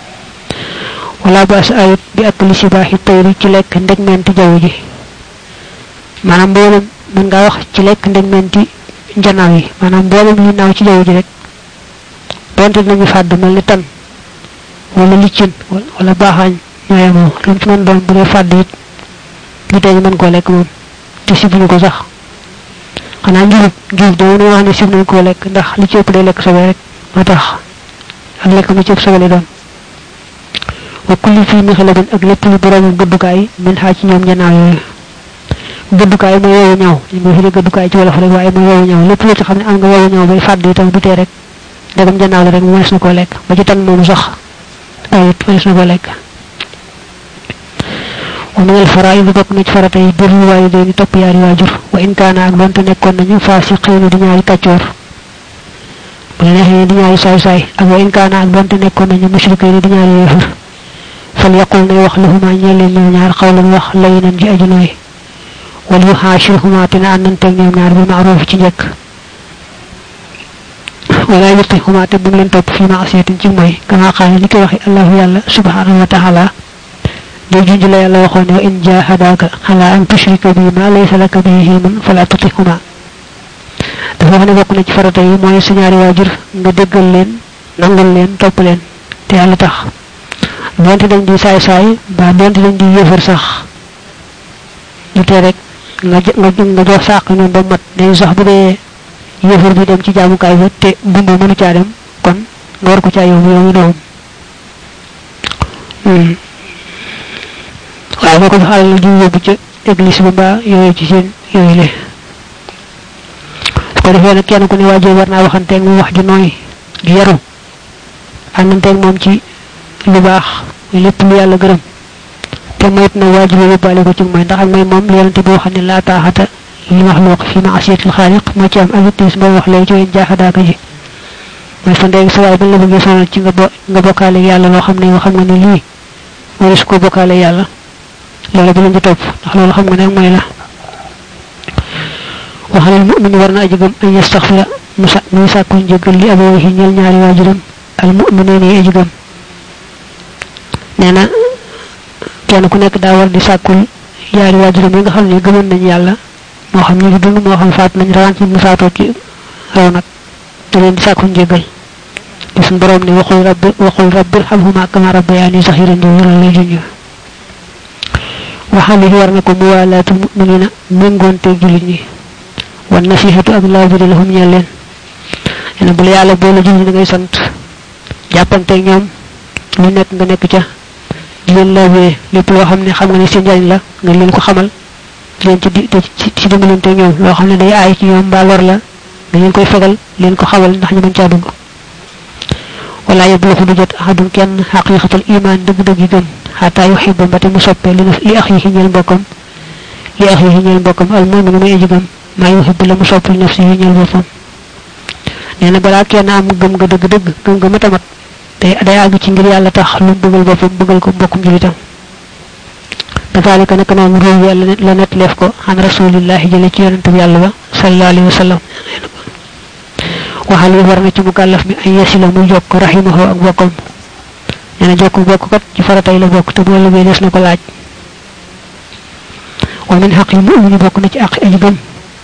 wala baas ayut bi ak li sibaaxi tayri ci lekk ndegmenti jaww ji maanaam mboolem mën ngaa wax ci lekk ndegmenti njanaaw yi maanaam mboolem li naaw ci jaww ji rek donte nañu fàdd mel ni tan wala liccin wala baaxaañ ñooye moom lu mu ci mën doon bu dee fàdd it bu tey ñu mën koo lekk moom te si buñu ko sax xanaa njurub njurub de moom wax ne sib nañ koo lekk ndax li ci ëpp day lekk sobe rek moo tax ak lekk mu ci ëpp sobe lay doon wa kulli fii mi xelabin ak lépp lu boroomu gëddukaay min xaa ci ñoom ñanaaw yooyu gëddukaay mooy wowu ñaw ñu mooy firi gëddukaay ci wolof rek waaye mooy wowu ñaw lépp lu ci xam ne am nga wowu ñaw bay fàdd itam du tee rek dagam janaaw la rek mënees na koo lekk ba ci tan moomu sax ayit mënees na koo lekk wa min al faraid bokk na ci farata yi birru waalidayni topp yaari waajur wa in kaana ak donte nekkoon nañu faasiqiina di ñaari kàccoor bu la neexee di ñaari saay saay ak wa in kaana ak donte nekkoon nañu mushrikayni di ñaari yéefar fal yaqul nay wax lahuma ñeel leen ñoom ñaar xawlan wax layinan ji aju nooy wal yuxaashirhuma te na àndanteeg ñoom ñaar bi maaroof ci njëkk wala yutihuma te bu mu leen topp fi maasiyatin ci mooy kama xaale ni ko waxe allahu yàlla subhanahu wa taala day junj la yàlla waxoon ne wa in jahadaka ala an tushrika bi ma laysa laka bihi ilmun fala tutihuma dafa wax ne bokk na ci farata yi mooy sa ñaari waajur nga déggal leen nangal leen topp leen te yàlla tax donte dañ di saay saay ba donte dañ di yëfër sax lu tee rek nga nga nga jox sàq ñoom ba mat day sax bu dee yëfër bi dem ci jaamukaay ba te dund mënu caa dem kon nga war ko caa yóbbu yow mi doom waaye boo ko jox alal ju yóbbu ca église ba mbaa yooyu ci seen yooyu le su ko defee nag kenn ku ne waajur war naa waxanteeg moom wax ju nooy ju yaru àndanteeg moom ci lu baax lépp lu yàlla gërëm te moyit na waajur yi yóbbaale ko ci mooy ndax ak mooy moom li yonente boo xam ne laa taaxata li maxluq fi maasiyatil xaaliq moo ci am avitis boo wax léegi ci ween jaaxadaaka ji mooy sa ndéegi sa waay bañ la bëggee sonal ci nga bo nga bokkaale yàlla loo xam ne yoo xam nga ne lii wala su ko bokkaale yàlla loolu bi lañ ci topp ndax loolu xam nga ne mooy la waxalal mu'min war na aji gëm an yastaxfira musa muy sàkku njëggal li abawayhi ñeel ñaari waajuram al mu'mineen yi aji gëm nee na kenn ku nekk daa war di sàkkul yaari waajuram yi nga xam ne gëmoon nañ yàlla moo xam ñu ngi dund moo xam faat nañ rawaan ci mu faatoo ci raw nag da leen di sàkkul njëggal te suñ borom ne waxul rabbi waxul rabbi irhamhuma kama rabbayani saxiran do wëral lay junj waxali war na ko muwalaatu muminina méngoonte jullit ñi wan nasihatu ak laabiri lahum ñeel leen nee na bu la yàlla boole jullit da ngay sant jàppanteeg ñoom lu nekk nga nekk ca di leen laabire lépp loo xam ne xam nga ne seen njariñ la nga leen ko xamal di leen ci di ci ci dimbalante ñoom loo xam ne day aay ci ñoom mbaa lor la nga leen koy fegal leen ko xamal ndax ñu mën caa dugg wala yabluxu du jot ahadun kenn xaqiqatal iman dëgg-dëgg yi gëm xataa yuxiba mbate mu soppe li li ax yi ñeel mbokkam li ax yi ñeel mbokkam al muminu muy aji gëm maa yuxibu la mu sopp li nafsi yi ñeel boppam nee na balaa kenn am gëm nga dëgg-dëgg gëm nga matamat day day àgg ci ngir yàlla tax lu mu bëggal boppam bëggal ko mbokkum julitam kazalika naka noonu réew yàlla la net leef ko an rasulillahi jële ci yonente bi yàlla ba sallallahu alayhi wa sallam waxal yi war na ci mu kàllaf mi ay yasila muy jokk rahimahu ak bokkam nee na jokk bokk kat ci faratay la bokk te bu ëllëgee des na ko laaj wa min xaq yi mu'mini bokk na ci àq aji gëm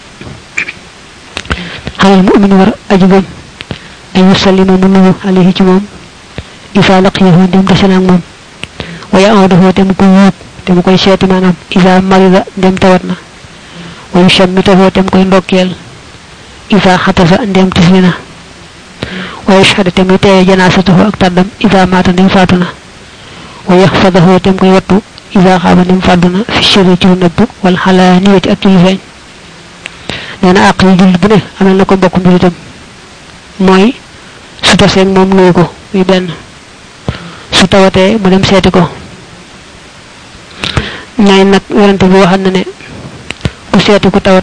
xalal mu'mini war aji gëm ay yusallima mu nuyu alayhi ci moom isa laqiyahu dem tase naag moom wa ya'uduhu te mu koy wóot te mu koy seeti maanaam isa marida dem tawat na wa yushammitahu te mu koy ndokkeel isa xatasa ndem tisli na wa yashhadu te muy teewe janaasatahu ak tàddam isa maata ndem faatu na wa yaxfadahu te mu koy wattu isa xaaba ndem fàddu na fi sirri ci lu nëbb wal xalaaniyati ak ci lu feeñ nee na àq yi jullit bu ne amal na ko mbokkum jullitam mooy su taseeg moom nuyu ko muy benn su tawatee mu dem seeti ko ñaay nag werante bi waxal na ne ku seeti ku tawat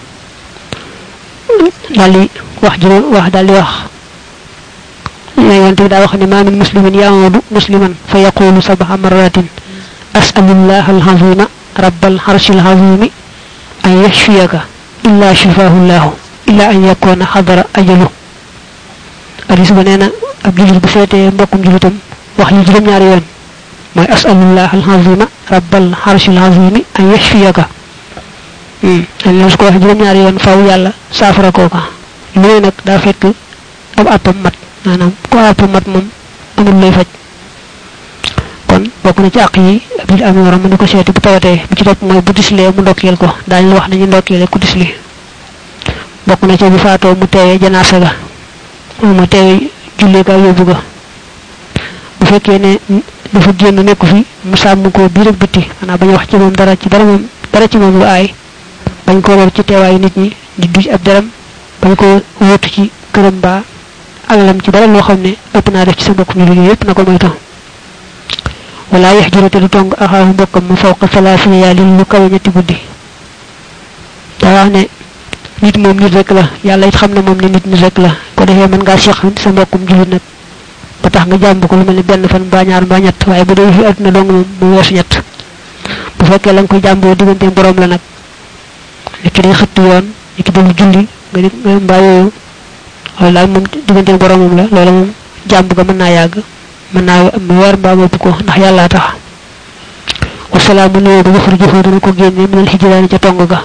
daal di wax juróom wax daal di wax ñaay werante bi daa wax ne maa min muslimin yamudu musliman fa yaqulu sabaxa marratin asalullah alazima rabbal harshil azimi an yashfiyaka illa shifahu llahu illa an yakuna xadara ajalu hadis ba nee na ab julit bu seetee mbokkum julitam wax li juróom ñaari yoon mooy asalullah alazima rabbal harshil azimi an yashfiyaka la su ko wax juróom ñaari yoon faw yàlla saafara kooka lu nag daa fekk ab àppam mat maanaam ko àppam mat moom amul lay faj kon bokk na ci àq yi ab julit am waram mu di ko seeti bu tawatee bi ci topp mooy bu dislee mu ndokkeel ko daañu la wax nañu ndokkeele ku disli bokk na ci bu faatoo mu teewee janaasa ga mu teewee jullee ga yóbbu ga bu fekkee ne dafa génn nekku fi mu sàmm ko biir ak bitti xanaa bañ wax ci moom dara ci dara moom dara ci moom lu aay bañ ko lor ci teewaayu nit ñi di duj ab deram bañ ko wóotu ci këram baa alalam ci dara loo xam ne ëpp naa def ci sa mbokk ñu liggéey yépp na ko moytu wala yax jurate du tong axaahu mbokkam mu fawqa salaasina yaalin lu kawe ñetti guddi daa wax ne nit moom nit rek la yàlla it xam na moom ne nit nit rek la ko defee mën ngaa seq sa mbokkum julit nag ba tax nga jàmb ko lu mel ni benn fan mbaa ñaar mbaa ñett waaye bu dee fi àdduna dong moom mu weesu ñett bu fekkee la nga koy jàmboo diggante borom la nag nit ki day xëtt yoon nit ki dalu julli nga di nga mbaa yooyu loolu daal moom diggante boromam la loolu moom jàmb ga mën naa yàgg mën naa am weer mbaa mopp ko ndax yàllaa tax wasalaamu nuyoo ba waxur jëfoo dana ko génne minal hijraani ca tong ga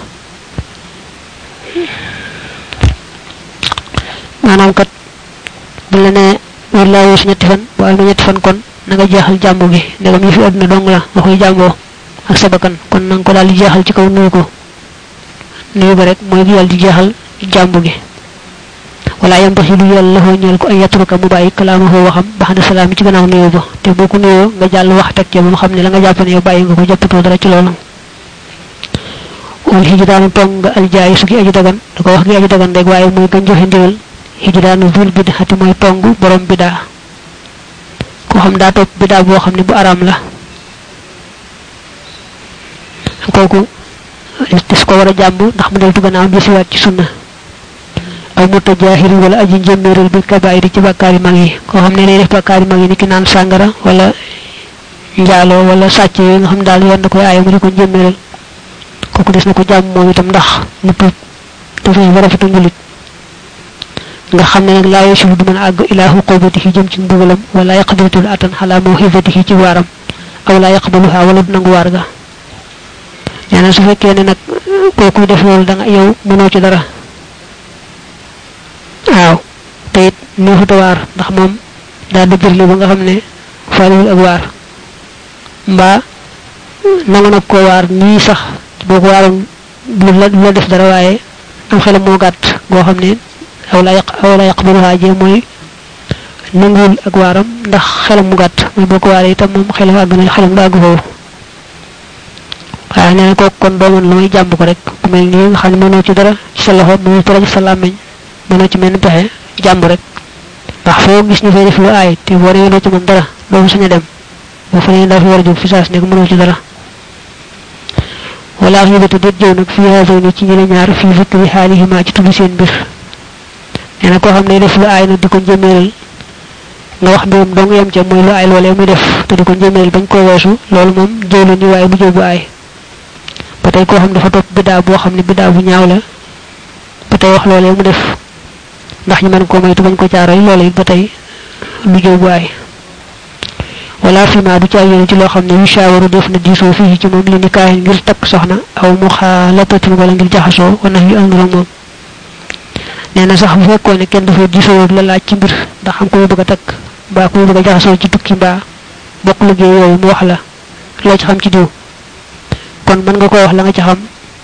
maanaam kat bu la nee war laa weesu ñetti fan bu amee ñetti fan kon na nga jeexal jàmbu gi ndegam yi fi àdduna dong la nga koy jàmboo ak sa bakkan kon na nga ko daal di jeexal ci kaw nuyu ko nuyu ba rek mooy yàlla di jeexal jàmbu gi wala yam baxi lu yàlla la ñeel ko ay yatruka mu bàyyi kalaamahu waxam ba xam ne salaam ci gannaaw nuyu ba te boo ko nuyoo nga jàll wax teg ca ba mu xam ne la nga jàpp ne yow bàyyi nga ko jàppatoo dara ci loolu wal hijraanu tong nga aljaayi su gi aji dagan da ko wax gi aji dagan rek waaye mooy gañ joxe ndigal hijraanu zul bid'ati mooy tong borom bidaa koo xam daa topp bidaa boo xam ne bu araam la kooku dis ko war a jàmb ndax mu deltu gannaaw di siwaat ci sunna aw mutajahiri wala aji njëmmeeral bi kabaayiri ci bàkkaari mag yi koo xam ne day def bàkkaari mag yi ni ki naan sàngara wala njaaloo wala sàcc yooyu nga xam daal yoon da koy aaye mu di ko njëmmeeral kooku des na ko jàmm moom itam ndax mu tuub dafay war a fatu njulit nga xam ne nag laa yasilu du mën a àgg ilaa xuqubatihi jëm ci mbugalam wala yaqdiratul atan xalaa mawxifatihi ci waaram aw laa yaqbaluha wala du nangu waar ga nee na su fekkee ne nag kooku def loolu da nga yow mënoo ci dara waaw te it neexuta waar ndax moom daa dëgërli ba nga xam ne faaliwul ak waar mbaa nangu nag koo waar nii sax boo ko waaroon du la du la def dara waaye am xelam moo gàtt goo xam ne aw la yaq aw la yaqbaluha jee mooy nanguwul ak waaram ndax xelam mu gàtt mooy boo ko waaree itam moom xelam àgg na xelam du àgg foofu waaye nee na kooku kon doo mën lu may jàmb ko rek ku mel nii nga xam ne mënoo ci dara ci sa loxo mënoo ci dara ci sa làmmiñ mënoo ci menn pexe jàmb rek ndax foo gis ñu fay def lu aay te boo demee doo ci mën dara doo fa sañ a dem boo fa nee daa fi war a jóg fi saas nekk mënoo ci dara wala xibatu déet jëw nag fii haasayni ci ñi la ñaar fii zikri xaalihima ci tudd seen mbir nee na koo xam ne def lu aay nag di ko njëmeeral nga wax mbirum dong yem ca mooy lu aay loolee muy def te di ko njëmeeral bañ koo weesu loolu moom jëw la ni waaye bu jëw bu aay ba tey koo xam dafa topp bidaa boo xam ne bidaa bu ñaaw la ba tey wax loolee mu def ndax ñu mën koo moytu bañ ko caaroy loolee ba tey lu jëw bu aay wala fima du ca yéene ci loo xam ne yu shaawaru def na diisoo fii ci moom li ni kaayin ngir takk soxna aw mu xaalatatin wala ngir jaxasoo wala yu ànd ak moom nee na sax bu fekkoon ne kenn dafa diisoo la laaj ci mbir ndax xam ko mu bëgg a takk mbaa ko mu bëgg a jaxasoo ci tukki mbaa bokk liggéey yooyu mu wax la loo ci xam ci diw kon mën nga ko wax la nga ci xam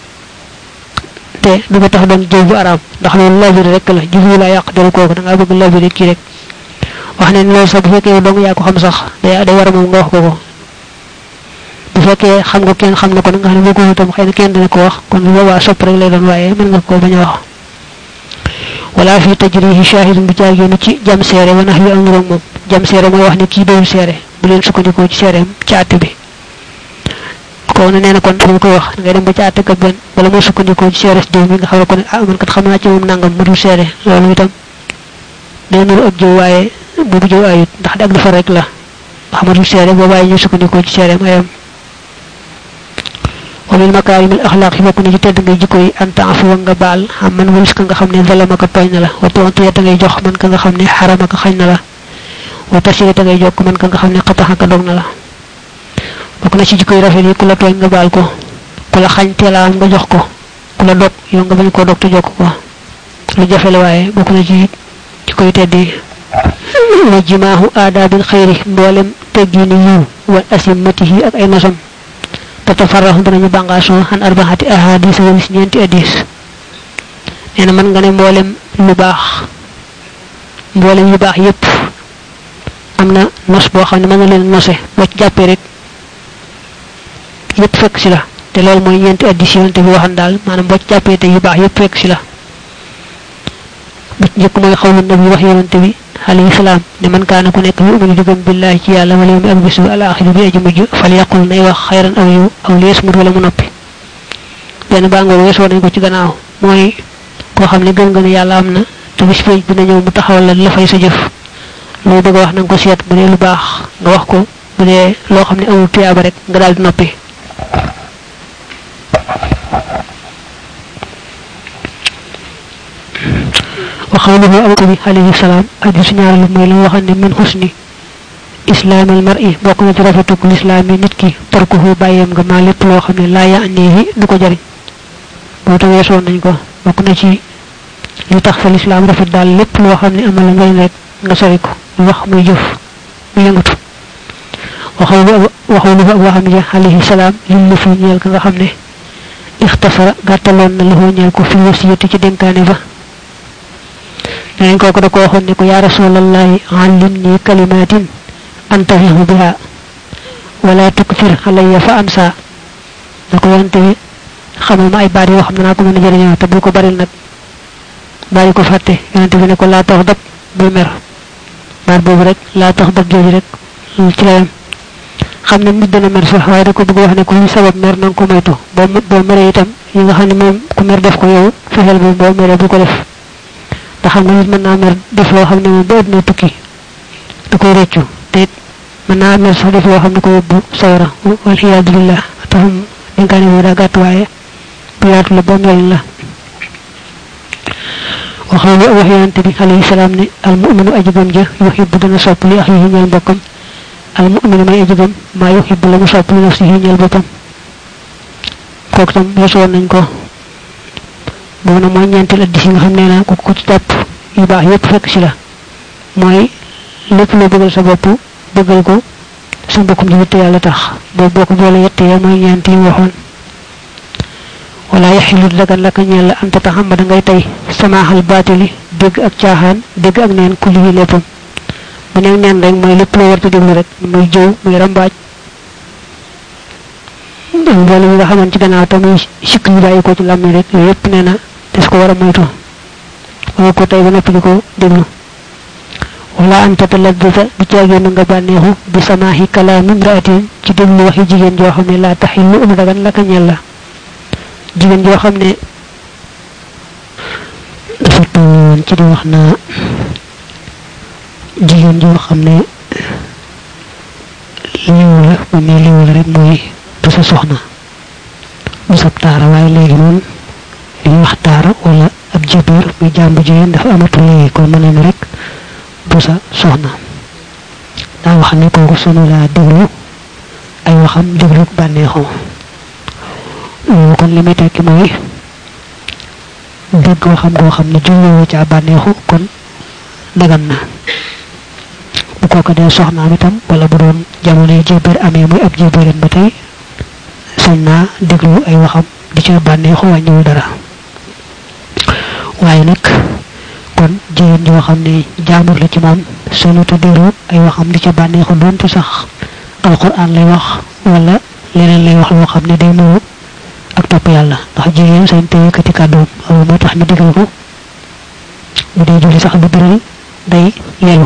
te du ko tax doon jëw bu araam ndax loolu labiri rek la jublu laa yàq deru kooku da ngaa bëgg labiri kii rek wax ne loolu sax bu fekkee yow dong yaa ko xam sax day day war a moom nga wax ko ko bu fekkee xam nga kenn xam na ko nga xam ne boo ko itam xëy na kenn dina ko wax kon bu boobaa sopp rek lay doon waaye mën nga ko bañ a wax wala fi tajrihi shahidun bi caag yéen ci jam seere wa nax yu am moom jam seere mooy wax ne kii doon seere bu leen sukkandikoo ci seereem ci àtte bi ko ne nee na kon dañ koy wax ngay dem ba ci àtte kat benn wala moo sukkandikoo ci seere si diw mi nga xam ne ko ne ah man kat xam naa ci moom nangam mu dul seere loolu itam day nuru ab jëw waaye boobu jëw ayut ndax di ak defar rek la xamatul seere boo bàyyi ñu sukkandikoo ci seereem ayam wa min makaarim al axlaaq yi bokk na ci tedd ngay jikko yi an taafu nga baal xam man walis ka nga xam ne zalama ka tooñ na la wa tontiye ta ngay jox man ka nga xam ne xarama ka xañ na la wa tasire ta ngay jokk man ka nga xam ne xataxa ka dog na la bokk na ci jikko yi rafet yi ku la tooñ nga baal ko ku la xañ teelaam nga jox ko ku la dog yow nga bañ koo dog te jokk ko lu jafe la waaye bokk na ci jikko yi tedd yi wa jimaahu aadaabil xayri mboolem teggini yiw wa asimmatihi ak ay nosam te tafarraxu danañu bàngaasoo xan arbaxati ahadis walis ñeenti hadis nee na mën nga ne mboolem lu baax mboolem yu baax yépp am na nos boo xam ne mën na leen nose boo ci jàppee rek yépp fekk si la te loolu mooy ñeenti addis yonente bi waxan daal maanaam boo ci jàppee te yu baax yépp fekk si la bu ci njëkk mooy xawlu nabi wax yonente bi alayhi salaam ne man kaana ku nekk yu uminu di gëm billahi ci yàlla wala yawmi ak bisu al axiru bi aji mujj fal yaqul nay wax xayran aw yu aw lees mut wala mu noppi benn bàngoor weesoo nañ ko ci gannaaw mooy koo xam ne gëm nga ne yàlla am na te bis pénc dina ñëw mu taxawal la la fay sa jëf loo bëgg a wax na nga ko seet bu dee lu baax nga wax ko bu dee loo xam ne amul tuyaaba rek nga daal di noppi وقوله أبو عليه السلام حديث ñaar lu moy la waxal ne min husni islam al mar'i bokk na ci rafetuk l'islam yi nit ki tarkuhu bayam nga ma lepp loo xam ne laa yaanihi du ko jariñ boo ta weesoon nañ ko bokk na ci li tax fa l'islam rafet daal lépp loo xam ne amal njariñ rek nga sori ko wax muy jëf mu yëngatu waxawlu waxawlu abu hamid alayhi salam lim la fi ñeel ka nga xam ne ixtasara gàttaloon na lahu ñeel ko fi wasiyati ci dénkaane ba dañ ko ko da ko waxoon ne ko ya rasulallahi allimni kalimatin antahihu biha wala tukfir alayya fa ansa da ko yonte bi xamal ma ay baat yoo xam ne naa ko mën a jëriñoo te bu ko baril nag bàyyi ko fàtte yonte bi ne ko laa tax dab bul mer baat boobu rek laa tax dab jooju rek ci la yam xam ne nit dana mer sax waaye da ko bëgg wax ne ku sabab mer na nga ko moytu boo boo meree itam yi nga xam ne moom ku mer def ko yow fexeel boobu boo meree bu ko def te xam nga nit mën naa mer def loo xam ne moom ba àdduna tukki da koy réccu te it mën naa mer sax def loo xam ne ko yóbbu sawara wal xiyaadu billah taxam dénkaane boobu daa gàtt waaye bu yaatu la ba mel la waxal li wax yonante bi alayhi salaam ne al mu'minu ajigam ja yuhibbu dana sopp li axihi ñeel mbokkam al mu'minu may ajigam maa yuhibbu la mu sopp li nafsihi ñeel boppam kooku tam weesoon nañ ko boobu nag mooy ñeenteel addis yi nga xam ne naa ku ko ci topp yu baax yépp fekk si la mooy lépp loo bëggal sa bopp bëggal ko sa mbokkum ji te yàlla tax boobu boo ko boole yett ya mooy ñeent yi waxoon wala yaxilu dagan laka ñeel la anta taxamada ngay tey samaaxal baatili dégg ak caaxaan dégg ak neen ku lii léppam bu nekk neen rek mooy lépp loo warta déglu rek muy jëw muy rambaaj mboole yi nga xamoon ci gannaaw te muy sikk yu bàyyi ko ci làmmi rek yooyu yépp nee na des ko war a moytu wala ko tey ba noppi di ko déglu wala an tataladdata du caagéen nga bànneexu bi samaahi kalaami imraatin ci déglu waxi jigéen joo xam ne laa taxillu um dagan la ka ñel la jigéen joo xam ne dafa tolloon ci di wax naa jigéen joo xam ne liwu la bu ne liwu la rek mooy du sa soxna du sab taara waaye léegi moom li wax taara wala ab jabir muy jàmbu jigéen dafa amatul léegi kon mën na rek du sa soxna daa wax ne kooku sunu laa déglu ay waxam déglu bànneexoo loolu kon li muy tekki mooy dégg waxam goo xam ne julloo ca bànneexu kon dagan na bu kooka dee soxnaam itam wala bu doon jamono jébéer amee muy ab jébéerin ba tey sañ naa déglu ay waxam di ca bànneexu wàññiwul dara waaye nag kon jigéen joo xam ne jaamur la ci moom sañuta déglu ay waxam di ca bànneexu doonte sax alquran lay wax wala leneen lay wax loo xam ne day nuru ak topp yàlla ndax jigéen sañ te yëkkati kàddoom loolu moo tax ñu digal ko bu dee julli sax lu biral day yelu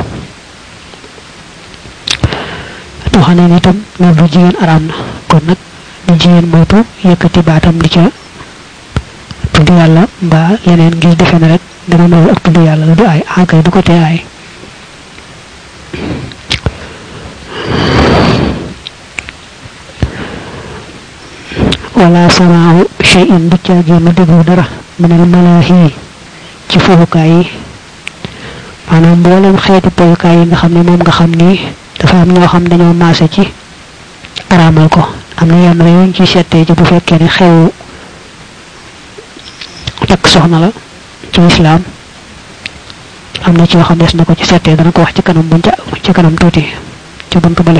te xam ne itam loolu du jigéen araam na kon nag di jigéen moytu yëkkati baatam di ca tudd yàlla mbaa leneen ngir defe ne rek dana nuru ak tudd yàlla la du ay aakay du ko tee ay wala samaahu shay'in du ca génn déglu dara minal malaahi ci fowukaay yi maanaam mboolem xeeti poyukaay yi nga xam ne moom nga xam ni dafa am ñoo xam dañoo maase ci araamal ko am na yenn yuñ ci settee ci bu fekkee ne xew takk soxna la ci islaam am na ci yoo xam des na ko ci settee dana ko wax ci kanam buñ ca ci kanam tuuti ci bunt bale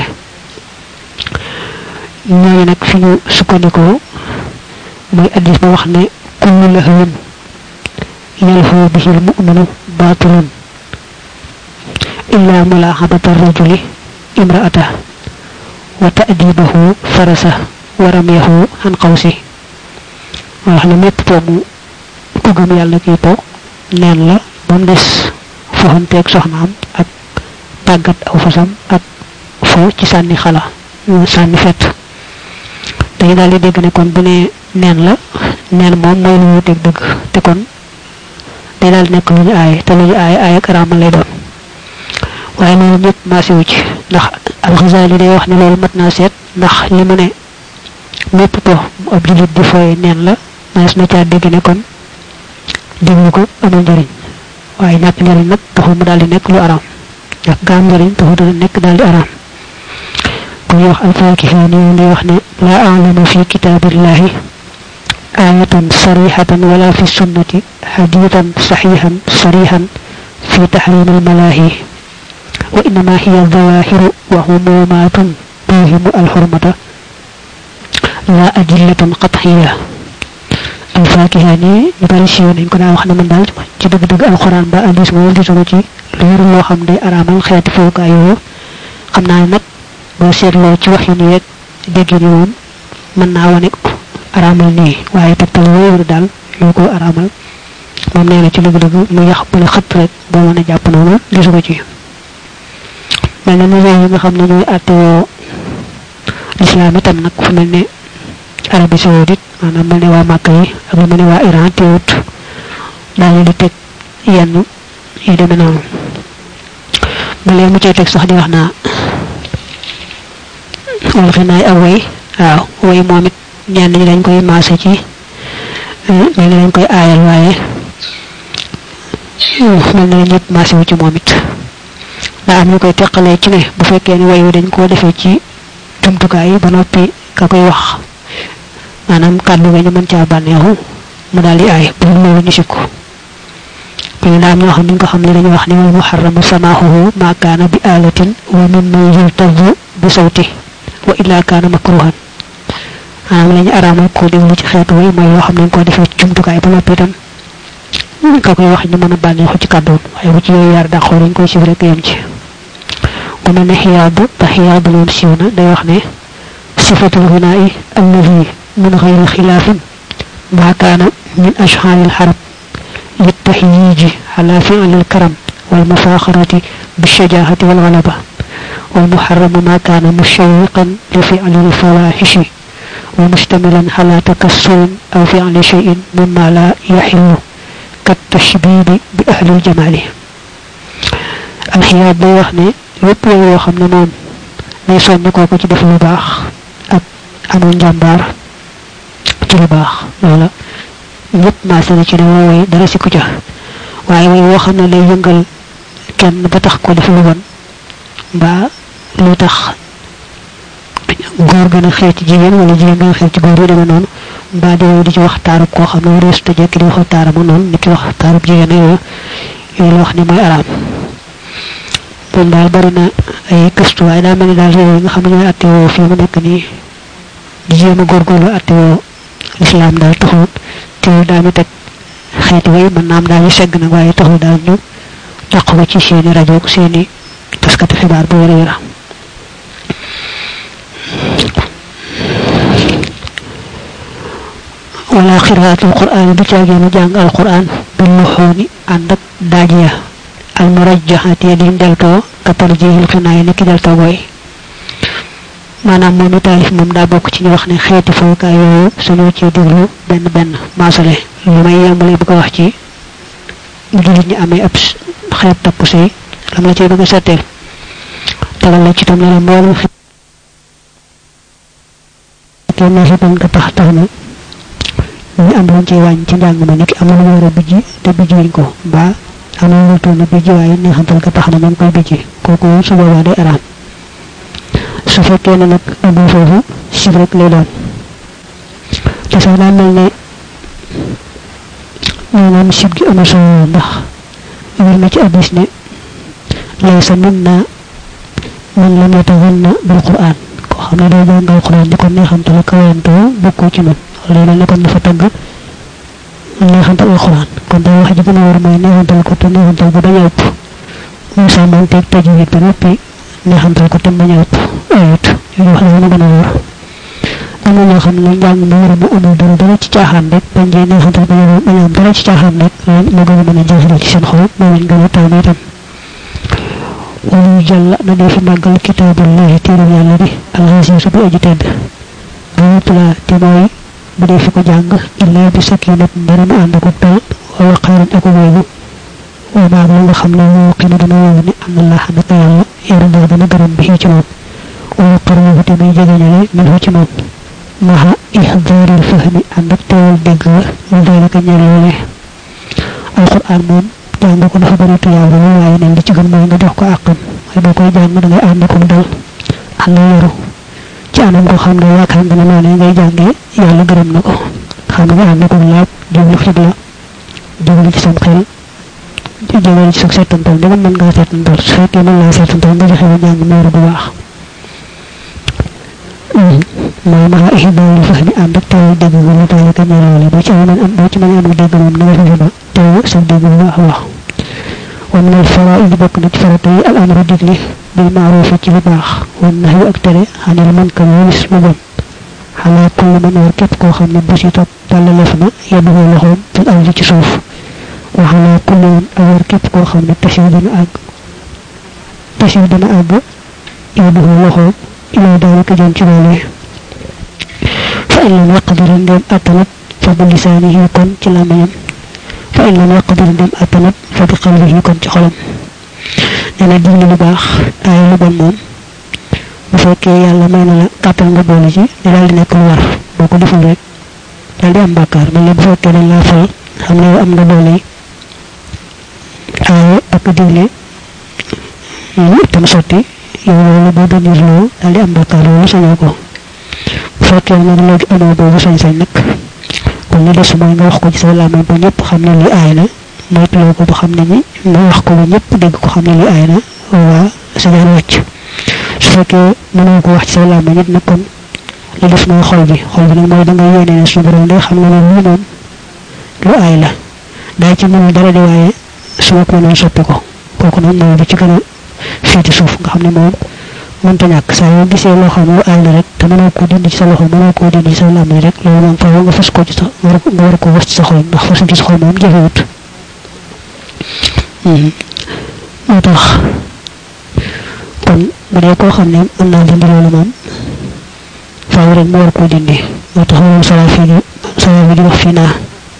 ñooñu nag fi ñu sukkandikoo mooy addis ba wax ne kullu lahwin يلهو به المؤمن باطل إلا ملاحظة الرجل امرأته وتأديبه فرسه ورميه عن قوسه وحنا ميت بومو ku gëm yàlla kii po neen la ba mu des foxanteeg soxnaam ak tàggat aw fasam ak fo ci sànni xala sànni fett dañu daal di dégg ne kon bu ne neen la neen moom mooy lu wuteeg dëgg te kon day daal nekk lu ñu aaye te lu ñu aaye aaye ak araamal lay doon waaye loolu ñëpp maase wu ci ndax alxasaali day wax ne loolu mat naa seet ndax li mu ne mépp po ab julit di fooye neen la maes na caa dégg ne kon déglu ko amul njariñ waaye ñàkk njariñ nag taxul mu daal di nekk lu araam ñàkk gaam njariñ taxul dana nekk daal di araam ku ñuy wax alfaakiha ni day wax ne laa alamu fi kitaabillahi ayatan sarihatan wala fi sunnati hadithan sahihan sarihan fi tahrim almalahi wa innama hiya dhawahiru wa humumatun tuhimu alhurmata la adillatan qat'iyya alfakiha ni ñu bari siiw nañ ko daa wax ne man daal ci dëgg-dëgg alxuraan ba hadis moom gisuma ci lu wér loo xam day araamal xeeti fowukaay yooyu xam naa ne nag boo seetloo ci wax yi nii rek dégg ni moom mën naa wane araamal nii waaye tegtal wéeru daal lu ko araamal moom nee na ci dëgg-dëgg mu yax bu la xëpp rek boo mën a jàpp noonu gisu ko ci mel na ni réew yi nga xam ne ñooy àttewoo lislaam itam nag fu mel ne Arabie Saoudite maanaam mel ne waa Màkka yi ak lu mel ne waa Iran teewut daañu di teg yenn yu demee noonu ba léegi mu cay teg sax di wax naa wala xinaay ak way waaw way moom it ñenn ñi dañ koy maase ci mel ne dañ koy aayal waaye mel ne ñëpp maase wu ci moom it daa am ñu koy teqalee ci ne bu fekkee ne way wi dañ koo defee ci jumtukaay yi ba noppi ka koy wax maanaam kàddu ga ñu mën caa bànneexu mu daal di aay bu loolu ñu sikku ñu daam ñoo xam ni nga xam ne dañu wax ni wal muharramu samaahuhu ma kaana bi alatin wa mimma yultazu bi sawti wa illa kaana makruhan maanaam lañu araamal ko déglu ci xeetu way mooy loo xam ne ko defee ci jumtukaay ba noppi itam ka koy wax ñu mën a bànneexu ci kàddoon waaye bu ci yooyu yaar dàqoo dañ koy sif rek yem ci ku mel ne xiyaadu te xiyaadu moom siiw na day wax ne sifatul ghinaai allazi من غير خلاف ما كان من أشعار الحرب للتهييج على فعل الكرم والمفاخرة بالشجاعة والغلبة والمحرم ما كان مشوقا لفعل الفواحش ومشتملا على تكسر أو فعل شيء مما لا يحل كالتشبيب بأهل الجمال الحياد day wax ne lépp yoo xam ne moom day soññ kooku ci def lu baax ak amul njàmbaar ci lu baax loola ñëpp maase na ci ne woo way dara si ku ca waaye way woo xam ne lay yëngal kenn ba tax ko def lu bon mbaa lu tax góor gën a xeet ci jigéen wala jigéen gën a xeet ci góor yu demee noonu mbaa di di ci wax taarub koo xam ne reesu te jekki di wax taarama noonu ni ki wax taarub jigéen yooyu yooyu la wax ne mooy araam moom daal bari na ay gëstu waaye daa mel ni daal réew yi nga xam ne ñooy attewoo fii mu nekk nii di jéem a góorgóorlu attewoo lislaam daal taxul teewul daañu teg xeeti way mën naam daañu segg nag waaye taxul daal ñu dàq ko ci seeni rajo seeni taskati xibaar bu wér a wér wala xiraatul quraan bu caageenu jàng alquran bil luxooni ànd ak daaj ya al murajjaxati ya di deltoo ka tarjihil xinaay ni ki deltoo booy maanaam moom i taalif moom daa bokk ci ñu wax ne xeeti fowukaay yooyu suñu ci déglu benn benn maasale lu may yembale bu ko wax ci bu jullit ñi amee ab xeet takku sëy lam la ciy bëgg a setteel tegal la ci tam ne la mboolem xeet na xitam nga tax tax na ñu am luñ ciy wàññ ci njàng ma niki am na lu war a bijji te bijjiwuñ ko mbaa am na lu toll na bijji waaye neexantal nga tax na moom koy bijji kooku su boobaa day araam su fekkee ne nag amu foofu sib rek lay doon te sax daa mel ne maanaam sib gi amul solo ndax wér na ci addis ne laysa minna man lam yatawanna bil quran koo xam ne doo jàng alquran di ko neexamtal ak kawantoo bokkoo ci man loolu mel ne kon dafa tagg neexantal alquran kon day wax ji gën a war mooy neexantal ko te neexantal ko bañ a ëpp mu sàmmanteeg tajwid ba noppi neexantal ko te bañ a ëpp ayut yooyu wax la gën a wóor am na ñoo xam ne njàng mu war a mu amul dara dara ci caaxaan rek bañ jee neexantal bañ a bañ am dara ci caaxaan rek moo gën a mën a jeexal ci seen xol moo leen gën a taw itam wala jàll na dee fi màggal kitaabullahi téeram yàlla bi alxasiisu bi aji tedd bu yutla te mooy bu dee fi ko jàng illaa bi sakinat ndara mu ànd ko dal wa waqaarin ak wéylu wa maag la nga xam ne moo xinu dana wóowu ne am na laa naka yàlla yaru naa dana gërëm bi ci moom wa qarwahu te muy jegeñale min ci moom maha ihdaaril fahmi ànd ak teewal dégg la lu dalika ñeel loole alquran moom jàng ko dafa bëri tuyaaba la waaye ne li ci gën mooy nga jox ko àqam waaye boo koy jàng da ngay ànd ko mu dal ànd yaru ci anam ko xam ne yaakaar nga ne noonu ngay jàngee yàlla gërëm na ko xam nga ànd ko laab jublu xibla jublu ci sam xel jublu ci sa seetantal dama mën ngaa seetantal su fekkee mën laa seetantal nga joxe ba jàng meeru bu baax mooy maa ihdaaril fahmi ànd ak teewal dégg nga lu dalika ñeel loole boo ci amee am boo ci mën a amul dégg moom na nga fexe ba teew sa dégg bu baax a baax wa min al faraa'id bokk na ci farata yi al amru digle bil ma'ruf ci lu baax wan nahyu ak tere xanil munkar walis lu bon xalaa kulli man war képp koo xam ne bu si topp tàllalef na yedduhu loxoom fil ardi ci suuf wa xalaa kulli man ak war képp koo xam ne tasiw dana àgg tasiw dana àgg yedduhu loxoom ilaa daalika jëm ci loolee fa in lam yaqdir ndem attanat fa bi lisaanihi kon ci làmmiñam fa in lam yaqdir ndem attanat fa bi qalbihi kon ci xolam nee na digle lu baax ay lu bon moom bu fekkee yàlla may na la kàttan nga boole ci ne daal di nekk lu war boo ko deful rek daal di am bàkkaar man la bu fekkee dañ laa fay xam ne am nga doole yi aaye ak digle tam sotti yow loolu boo doon yërloo daal di am bàkkaar loolu sañoo ko bu fekkee nag léegi amoo boobu sañ-sañ nag kon li des mooy nga wax ko ci sa làmmiñ ba ñëpp xam ne li aay na moytuloo ko ba xam ne ni nga wax ko ba ñëpp dégg ko xam ne li aay na waa sa jaan wàcc su fekkee mënoo ko wax ci sa làmmiñ it nag kon li des mooy xol bi xol bi nag mooy da nga yéene ne suñu borom day xam ne loolu lii moom lu aay la daa ci mënul dara di waaye su ma ko mënoon soppi ko kooku nag mooy bi ci gën a féeti suuf nga xam ne moom mënta ñàkk saa yoo gisee loo xam ne lu aay la rek te mënoo koo dindi ci sa loxo mënoo koo dindi ci sa làmmiñ rek loolu moom faaw nga fas ko ci sa nga war ko was ci sa xol ndax fasu ci sa xol moom jafewut moo tax kon bu dee koo xam ne mën naa dindi loolu moom faaw rek mu war koo dindi moo tax moom sala fii di sala bi di wax fii naa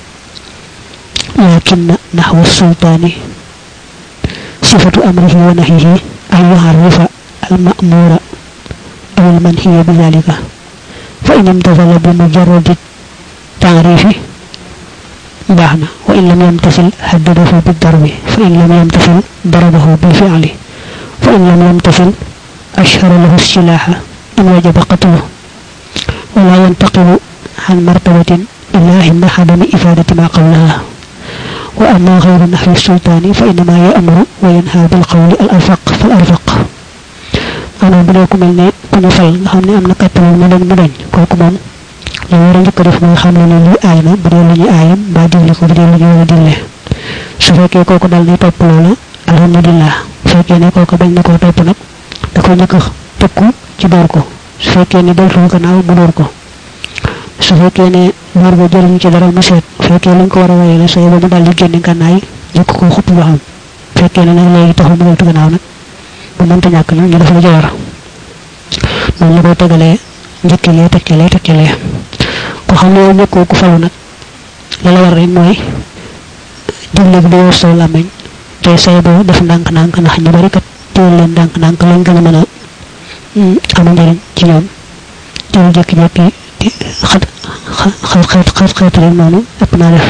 lakin naxwa sultaani sifatu amrihi wa nahihi an yuharrifa المأمور أو المنهي بذلك فإن امتثل بمجرد التعريف باحنا وإن لم يمتثل هدده بالضرب فإن لم يمتثل ضربه بالفعل فإن لم يمتثل أشهر له السلاح إن وجب قتله ولا ينتقل عن مرتبة إلا عند عدم إفادة ما قبلها وأما غير نحو السلطان فإنما يأمر وينهى بالقول الأرفق فالأرفق maanaam bu dee ku mel ne ku ñu fal nga xam ne am na kàttanal mu dañ mu dañ kooku moom li war a njëkk a def mooy xam ne ne lii aay na bu dee lu ñuy aayam mbaa digle ko bu dee lu ñu war a digle su fekkee kooku dal ne topp loola alhamdulilah bu fekkee ne kooku bañ na koo topp nag da koy njëkk a tëkku ci door ko su fekkee ne deltul gannaaw mu door ko su fekkee ne door ba jëriñu ci dara mu seet bu fekkee luñ ko war a wayee la sooy ba mu dal di génne gànnaay njëkk koo xupp ba xam bu fekkee ne nag léegi taxul mu deltu gannaaw nag bu mënta ñàkk nag ñu def lu jawar noonu la koy tegalee njëkk lee teg ci lee teg ci lee ko xam ne yow ñëkkoo ku falu nag la la war rek mooy digle bi doo saw làmmiñ te say boo def ndànk-ndànk ndax ñu bari kat téel leen ndànk-ndànk lañ gën a mën a amu njëriñ ci ñoom teewul jékki-jékki di xat xat xat xat xat rek noonu ëpp naa def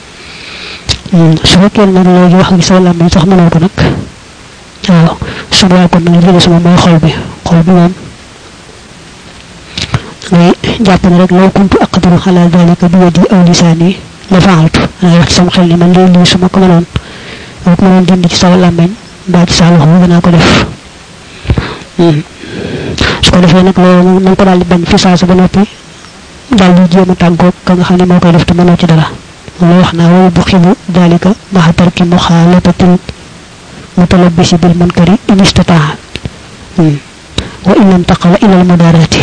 su fekkee nag léegi wax gi saw làmmiñ sax mënoo ko nag waaw su boobaa kon nag li des moom mooy xol bi xol bi moom ngay jàpp ne rek law kuntu aqdiru ala dalika bi yadi aw lisaani la faaltu dangay wax ci sama xel ni man lii lii su ma ko mënoon ma ko mënoon dindi ci sa làmmeñ mbaa ci sa loxo danaa ko def su ko defee nag loolu na nga ko daal di bañ fi saa sa ba noppi daal di jéem a tàggoog ka nga xam ne moo koy def te mënoo ci dara la wax naa wa buxibu dalika maxa tarki muxaalatatil mutalabisi bil munkari in istataa wa in intaqala ila al mudarati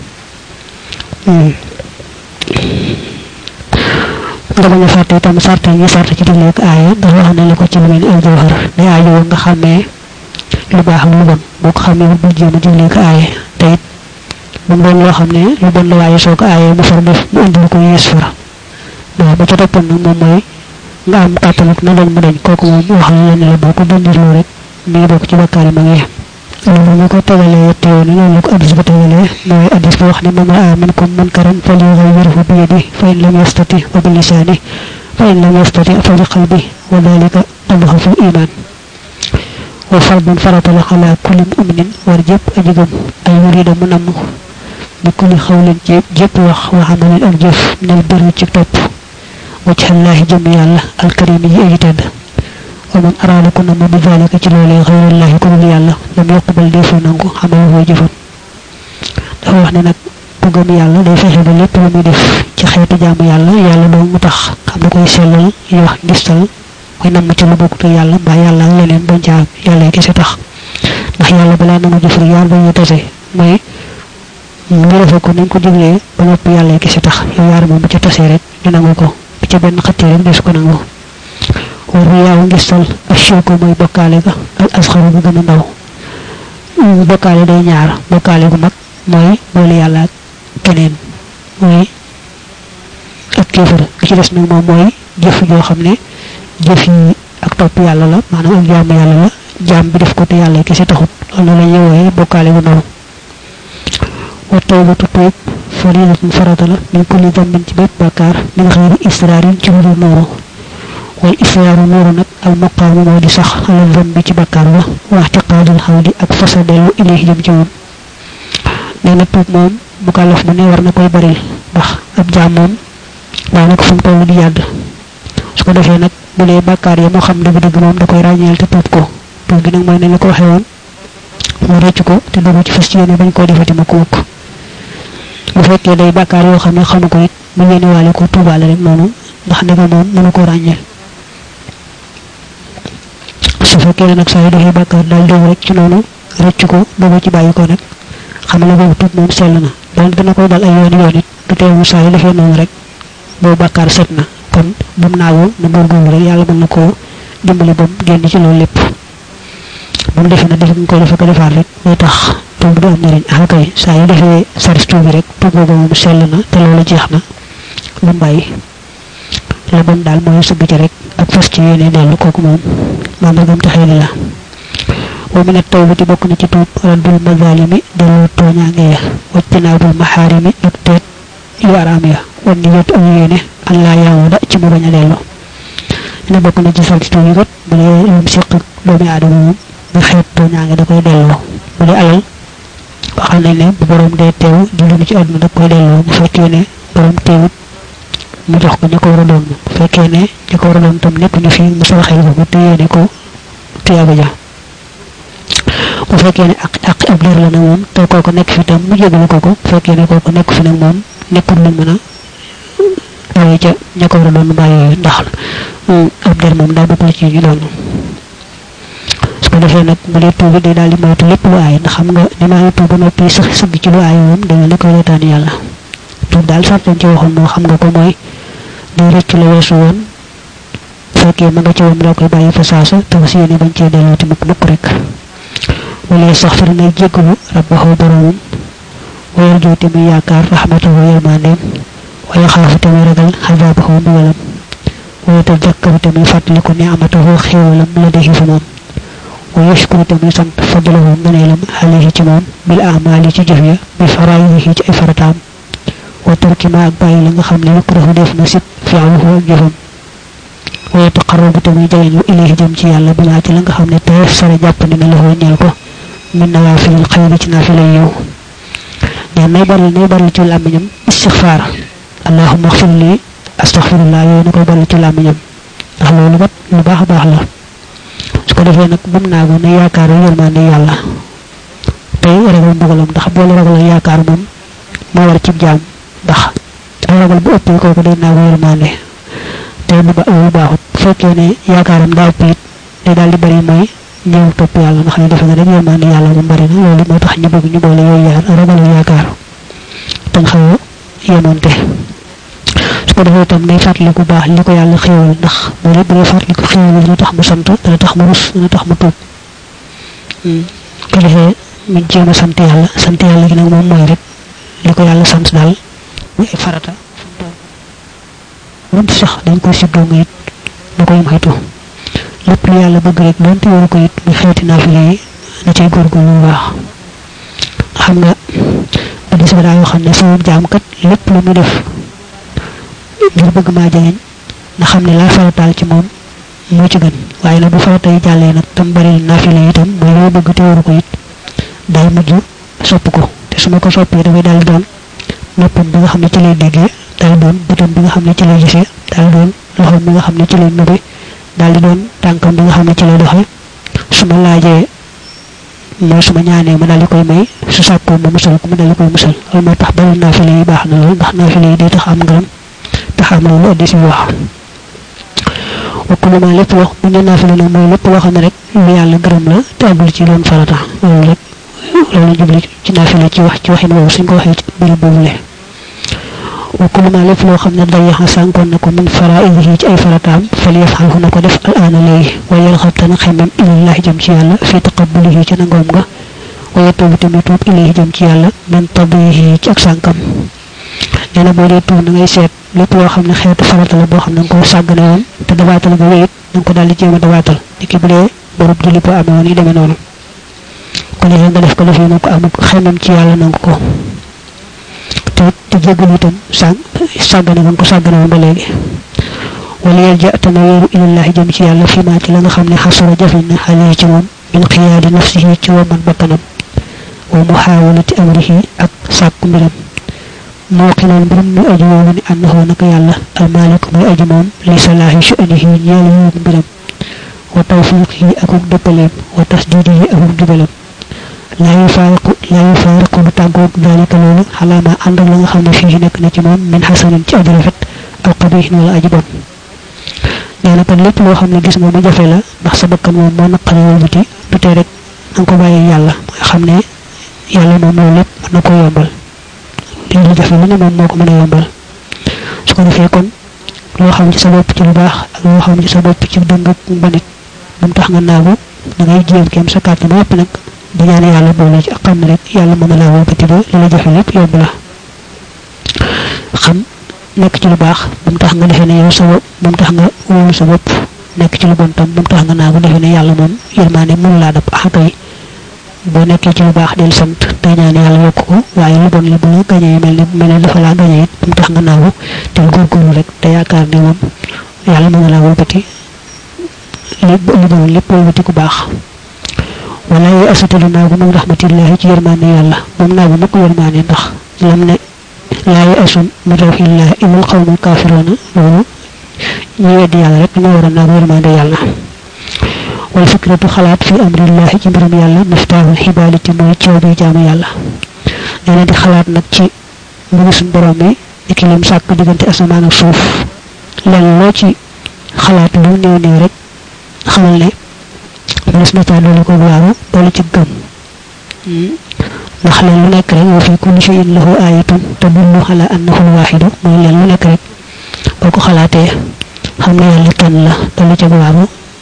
nga bañ a fàtte itam sart yi sart ci digle ak aaya ndax wax na la ko ci lu mel ni al jawhar day aajo woon nga xàmmee lu baax ak lu bon boo ko xàmmee bu jéem a digle ak aaya te it bu mu doon loo xam ne lu bon la waaye soo ko aayee mu far def mu indi lu ko yees fara waaw ba ca toppoon nag moom mooy nga am kàttanuk na dañ mu dañ kooku moom wax la ne la boo ko dindirloo rek mi ngi bokk ci bakkaar yi ma ngi loolu ñu ko tegalee yetti yoon loolu la ko addis ba tegalee mooy addis ba wax ne man raa minkum munkaran falyughayyirhu bi yadihi fa in lam yastati wa bi lisani fa in lam yastati fa bi qalbi wa dhalika adhafu iman wa fardun faratala ala kulli mu'minin war jëpp aji gëm ay yurida mu namm bi kulli xawlin ci jëpp wax wa amalin ak jëf nel bëri ci topp wajhallahi jëm yàlla alkarim yi aji tedd wa man araada ku namm bi zalika ci loolee xayrullahi ku dul yàlla lam yoqbal deefu nangu xamal foo jëfam dafa wax ne nag ku gëm yàlla day fexe ba lépp lu muy def ci xeetu jaamu yàlla yàlla doo mu tax xam da koy sellal yi wax gistal koy namm ci lu bokkut yàlla mbaa yàlla ak leneen bañ ca am yàlla kese tax ndax yàlla balaa nangu jëf rek yaar dañuy tase mooy ñu defe ko nañ ko diglee ba noppi yàlla kese tax yow yaar moom bu ca tasee rek ñu nangu ko bu ca benn xëttee rek des ko nangu war yaaw ngistal ak shirku mooy bokkaale ga al asxaru bu gën a ndaw bokkaale day ñaar bokkaale gu mag mooy boole yàlla ak keneen mooy ak kéefër gi ci des nag moom mooy jëf joo xam ne jëf yi ak topp yàlla la maanaam ak jaamu yàlla la jaam bi def ko te yàlla kese taxut loolu la ñuy wooye bokkaale gu ndaw wa tawbatu tuub faridatun farata la min kulli dambin ci bépp bàkkaar min xëyri israarin ci lu dul nooru wal israaru nooru nag al maqaamu moo di sax alal dambi ci bàkkaar ba wax ci qaadul xawli ak fasa dellu ilayhi jëm ci moom nee na tuub moom bu kàllaf mu ne war na koy baril ndax ab jaam moom daanaka fu mu toll di yàdd su ko defee nag bu dee bàkkaar yi moo xam dëgg-dëgg moom da koy ràññeel te tuub ko tuub gi nag mooy nañ la ko waxee woon mu rëcc ko te dogu ci fas ci yéene bañ koo defati ma ko mukk bu fekkee day bàkkaar yoo xam ne xamu ko it mu yéene waale ko tuubaale rek noonu ndax ndega moom mënu ko ràññeel su fekkee nag saa yu defee bàkkaar daal dogu rek ci noonu rëcc ko dogu ci bàyyi ko nag xamale boobu tuub moom sell na doon dina koy dal ay yoon yoon it du teewu saa yu defee noonu rek boobu bàkkaar set na kon bu mu naawoo na góorgóorlu rek yàlla mën na koo dimbali ba mu génn ci loolu lépp bu mu defee na def nga koy defe ko defaat rek day tax tuub du am njëriñ ah kay saa yu defee saris tuub bi rek tuub boobu moom sell na te loolu jeex na bu mu bàyyi la bon daal mooy sëgg ci rek ak fas ci yéene dellu kooku moom mandargam taxee la wa min at-tawbati bokk na ci tuub raddul mazalimi delloo tooñaange ya wajtinaabul maxaarimi ak teet yu araam ya wan ni yot ak yéene an laa yaawuda ci mu bañ a delloo ne bokk na ci salti tuub yi kat bu dee lum siq ak doomi aadama moom nga xeet tooñaange da koy delloo bu dee alal waxal nañ ne bu borom dee teew di lu ci àdduna da koy delloo bu fekkee ne borom teewut mu jox ko ña ko war a doon bu fekkee ne ña ko war a doon tam nekk ñu fi mu saraxel ko te yéene ko tuyaaba ja bu fekkee ne ak ak ab leer la na moom te kooku nekk fi tam mu jégalu ko ko bu fekkee ne kooku nekk fi nag moom nekkul lu mën a awee ca ña ko war a doon bàyyi ndax ab der moom daa bokkul ci ñu doon su ko defee nag bu dee tuubi day daal di moytu lépp lu aay ndax xam nga ni maa ngi tuub ba noppi sax sëgg ci lu aay moom da nga li koy reetaan yàlla tuub daal sartañ ci waxoon moo xam nga ko mooy day rëcc la weesu woon fekkee ma nga ci woon la koy bàyyi fa saasa te fas yéene bañ cee delloo ti mukk mukk rek wala sax fari nay jéggalu rabbahu boromam wayal jooti muy yaakaar rahmatahu yërmandeem waya xaafu te muy ragal xazaabahu mbugalam waya tadakkaru te muy fàttaliku ne amatahu xéewalam la defi fa moom wa yashkuru te muy sant fadlahu ngëneelam alayhi ci moom bil amaali ci jëf ya bi faraayihi ci ay farataam wa tarki ma ak bàyyi la nga xam ne yukrahu def na sib fi'luhu ak jëfam wa yataqarrabu te muy jegeñ ilayhi jëm ci yàlla bi maa ci la nga xam ne teef sare jàpp ne na la ñeel ko min nawaafilil xayri ci naafila yow ñaan nay bari nay bari ci làmmiñam istixfaar allahumma xfir li astaxfirullah yooyu na koy bari ci làmmiñam ndax loolu kat lu baax a baax la su ko defee nag bum naagu ne yaakaar yërmande yàlla tey ragal mbugalam ndax boole ragal ak yaakaar moom moo war ci jaam ndax ay ragal bu ëppee kooku day naagu yërmande te defee lu ba lu baaxut bu fekkee ne yaakaaram daa ëpp it day daal di bari mooy ñëw topp yàlla ndax ne defe na rek yërmande yàlla mu bari na loolu moo tax ñu bëgg ñu boole yooyu yaar ragal yaakaar tañ xaw a yemonte su ko defee itam day fàttali ku baax li ko yàlla xéewal ndax moo lépp day fàttali ko xéewal dina tax mu sant dina tax mu rus dina tax mu tuub ko defee mu jéem a sant yàlla sant yàlla gi nag moom mooy rek li ko yàlla sant daal muy ay farata wante sax dañ koy siddoo nga it na koy moytu lépp lu yàlla bëgg rek doonte waru ko it mu xeeti naafile yi na cay góorgóorlu bu baax xam nga addis ba daa yoo xam ne sama jaam kat lépp lu mu def ngir bëgg maa jegeñ na xam ne laa farataal ci moom moo ci gën waaye nag bu farata yi jàllee nag tam bari naafile itam mooy loo bëgg te waru ko it day mujj sopp ko te su ma ko soppee dafay daal doon noppam bi nga xam ne ci lay déggee daal doon bëtam bi nga xam ne ci lay gisee daal doon loxoom bi nga xam ne ci lay nëbe daal di doon tànkam bi nga xam ne ci lay doxee su ma laajee mooy su ma ñaanee ma daal di koy may su sàkkoo ma musal ko ma daal di koy musal loolu moo tax bari naafile yi baax na lool ndax naafile yi day tax am ngërëm tax am loolu addi si wax wakkulu ma lépp loo bu ñu naafile nag mooy lépp loo xam ne rek lu yàlla gërëm la te àggul ci doon farata loolu rek loolu jubli ci naafile ci wax ci waxin woowu suñ ko waxee ci bëri boobule wakkulu ma lépp loo xam ne day yaxa sànkoon na ko min faraidihi ci ay farataam fal yafxalhu na ko def al aana léegi wa yalxab tana xemmem ilallahi jëm ci yàlla fi taqabulihi ci nangoom nga wa yatuubu tamit tuub ilayhi jëm ci yàlla min tabihi ci ak sànkam nee na boo dee tuub na ngay seet lépp loo xam ne xeetu farata la boo xam ne nga ko sàggane woon te dabaatal nga wéyit na nga ko daal di jéem a dabaatal ni ki bu dee borub julli boo amee woon yi demee noonu ko defee nga def ko defee na ko am xemmem ci yàlla nangu ko te te jéggal itam sàng sàggane nga ko sàggane woon ba léegi wala yel ja te na wéeru ilallahi jëm ci yàlla fi maa ci la nga xam ne xasara jafe na xale ci moom min xiyaadi nafsihi ci waman bakkanam wa muxaawalati amrihi ak sàkku mbiram moo xilal mbirum muy aji woowu ni annahu naka yàlla almaalik muy aji moom li salaahi shu'anihi ñeel yoon mbiram wa tawfiqihi akuk dëppaleem wa tasdidihi akuk jubalam laa yufaariqu laa yufaariqu du tàggoog dalika loolu xalaama ànd ak la nga xam ne fii nekk na ci moom min xasanin ci aji rafet aw qabihin wala aji bon nee na kon lépp loo xam ne gis nga mu jafe la ndax sa bakkan moom moo naqari wëlbati du tee rek na nga ko bàyyi yàlla mooy xam ne yàlla moom loolu lépp mën na ko yombal li lu jafe lu ne moom moo ko mën a yombal su ko defee kon loo xam ci sa bopp ci lu baax ak loo xam ci sa bopp ci dëng ak mbanit bu mu tax nga naagu da ngay jéem kéem sa kàttan ba nag di ñaan yàlla boole ci ak xam ne rek yàlla mën na laa wëlbati ba li la jafe lépp yomb la xam nekk ci lu baax bu mu tax nga defee ne yow sa bopp bu mu tax nga wóolu sa bopp nekk ci lu bon tam bu mu tax nga naagu defee ne yàlla moom yërmaane mënu laa dab axakay boo nekkee ci lu baax del sant tey ñaan yàlla yokk ko waaye lu bon li bu la gañee mel ne mel ne dafa laa gañee it bu mu tax nga naagu te góorgóorlu rek te yaakaar ne moom yàlla mën na laa wëlbati lépp lu bon lépp wëlbati ku baax wala yoy asatalu naagu min rahmatillahi ci yërmaane yàlla moom naagu mukk yërmaane ndax lam ne laa yoy asun min rawxillahi ilal xawmul kaafiroona loolu ñu weddi yàlla rek ñoo war a naagu yërmaande yàlla wal fikratu xalaat fi amrillahi ci mbirum yàlla miftaaxul xibaaliti mooy coow bi jaamu yàlla nee na di xalaat nag ci mbiru suñ borom mi iki lim sàkk diggante asamaan ak suuf leen loo ci xalaat lu néew néew rek xamal ne mënees na caa doole ko waaru doole ci gëm ndax leen lu nekk rek wa fi kulli shay'in lahu ayatun tadullu ala annahu alwaxidu mooy leen lu nekk rek boo ko xalaatee xam ne yàlla kenn la doole ci waaru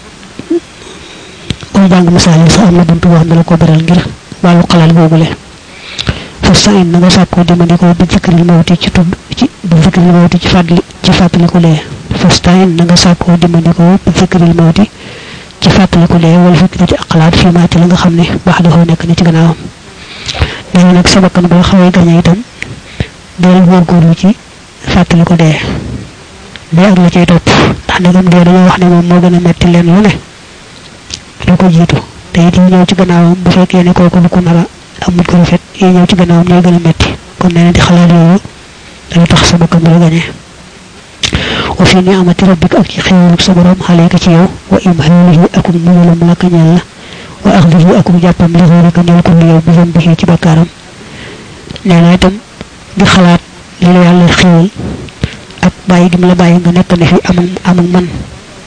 koy jàng misaal yi sax am na buntu boo xam ne la ko beral ngir wàllu xalaat googule fas sa in na nga sàkkoo dimandikoo bi fikril mawti ci tudd ci bi fikril mawti ci fàttali ci fàttaliku lee fas ta in na nga sàkkoo dimandikoo bi fikril mawti ci fàttaliku lee wala fikrati ak xalaat fii maa ci la nga xam ne baax dafa nekk ni ci gannaawam nee nag sa bakkan boo xawee gañe itam deel góorgóorlu ci fàttaliku dee dee ak la cay topp ndax ndegam dee dañoo wax ne moom moo gën a metti leen lu ne lu ko jiitu te it yi ñëw ci gannaawam bu fekkee ne kooku lu ko nar a amul ko rafet yi ñëw ci gannaawam ñooy gën a metti kon nee na di xalaat yooyu dana tax sa bakkan bu la gañe wa fi ni'amati rabbika ak ci xéewaluk sa borom xaleeka ci yow wa imhaalihi akum mugalam la ka ñeel la wa axdihi akum jàppam li xóorika ñeel ko li yow bi zam bi ci bakkaaram nee na itam di xalaat li la yàlla xéewal ak bàyyi gi mu la bàyyi nga nekk ne fi am am ak man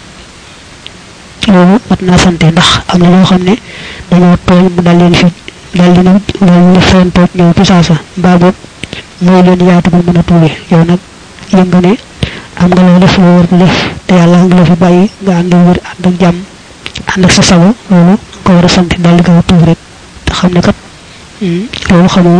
loolu mat naa sante ndax am na ñoo xam ne dañoo tooñ mu dal leen fi dal di nag loolu la feen tooj ñëw ci saasa mbaa boog mooy leen yaatu ba mën a tuube yow nag yëg nga ne am nga loo def loo war a def te yàlla nga la fi bàyyi nga ànd ak wér ànd ak jàmm ànd ak sa sago loolu ko war a sant dal di gaaw tuub rek te xam ne kat loolu xamoo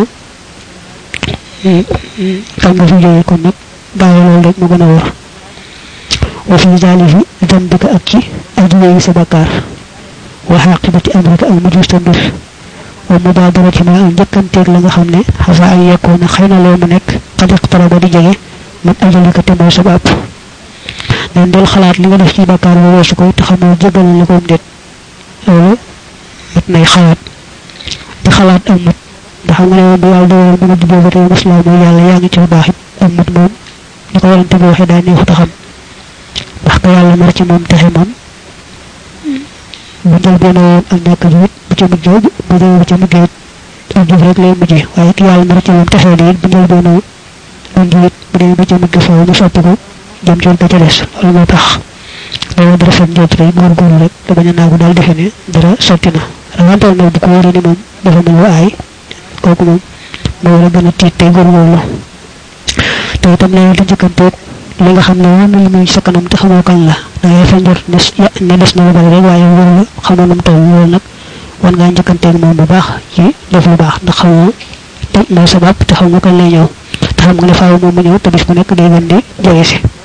xam nga fi jógee kon nag bàyyi loolu rek mu gën a wóor wa fi zaalihi dambika ak ci aji wéyi sa bakkaar wa xaqibati amrika ak mujj sa mbir wa mubaadarati ma ak njëkkanteeg la nga xam ne xasa ay yekkoona xëy na loo mu nekk xad iqtaraba di jege man ajalika te mooy sa bàpp neen del xalaat li nga def ci bakkaar ba weesu ko te xamoo jégal la koom déet loolu mat nay xalaat di xalaat ak mut ndax xam nga ne moom bu yàlla dogal mën a jubboo ba tey maslaa mooy yàlla yaa ngi ci lu baax it ak mut moom ni ko warante bi waxee daa neexut a xam ndax ko yàlla mar ci moom texe moom bu njël benn woon ak ñàkk jiwit bu ca mujjee bu dee bu ca mujjee it ak jëf rek lay mujjee waaye ki yàlla mar ci moom texee di it bu njël benn woon ak jiwit bu dee bu ca mujj foofu mu soppi ko jëm ci ga ca des loolu moo tax loolu dara fet njot rek góorgóorlu rek te bañ a naagu daal defe ne dara sotti na rawantal nag bu ko wóoree ni moom dafa mel lu aay kooku moom moo war a gën a tiit tey góorgóorlu te itam léegi di jëkkanteeg li nga xam ne moom la muy sa kanam te xamoo kañ la da ngay fa njort ne ne des na lu bari rek waaye wóor la xamoo nu mu toll loolu nag war ngaa njëkkanteeg moom bu baax ci def lu baax ndax xamoo te mooy sa bàpp te xam nga kañ lay ñëw te xam nga ne faaw moom mu ñëw te bis bu nekk day gën di jege si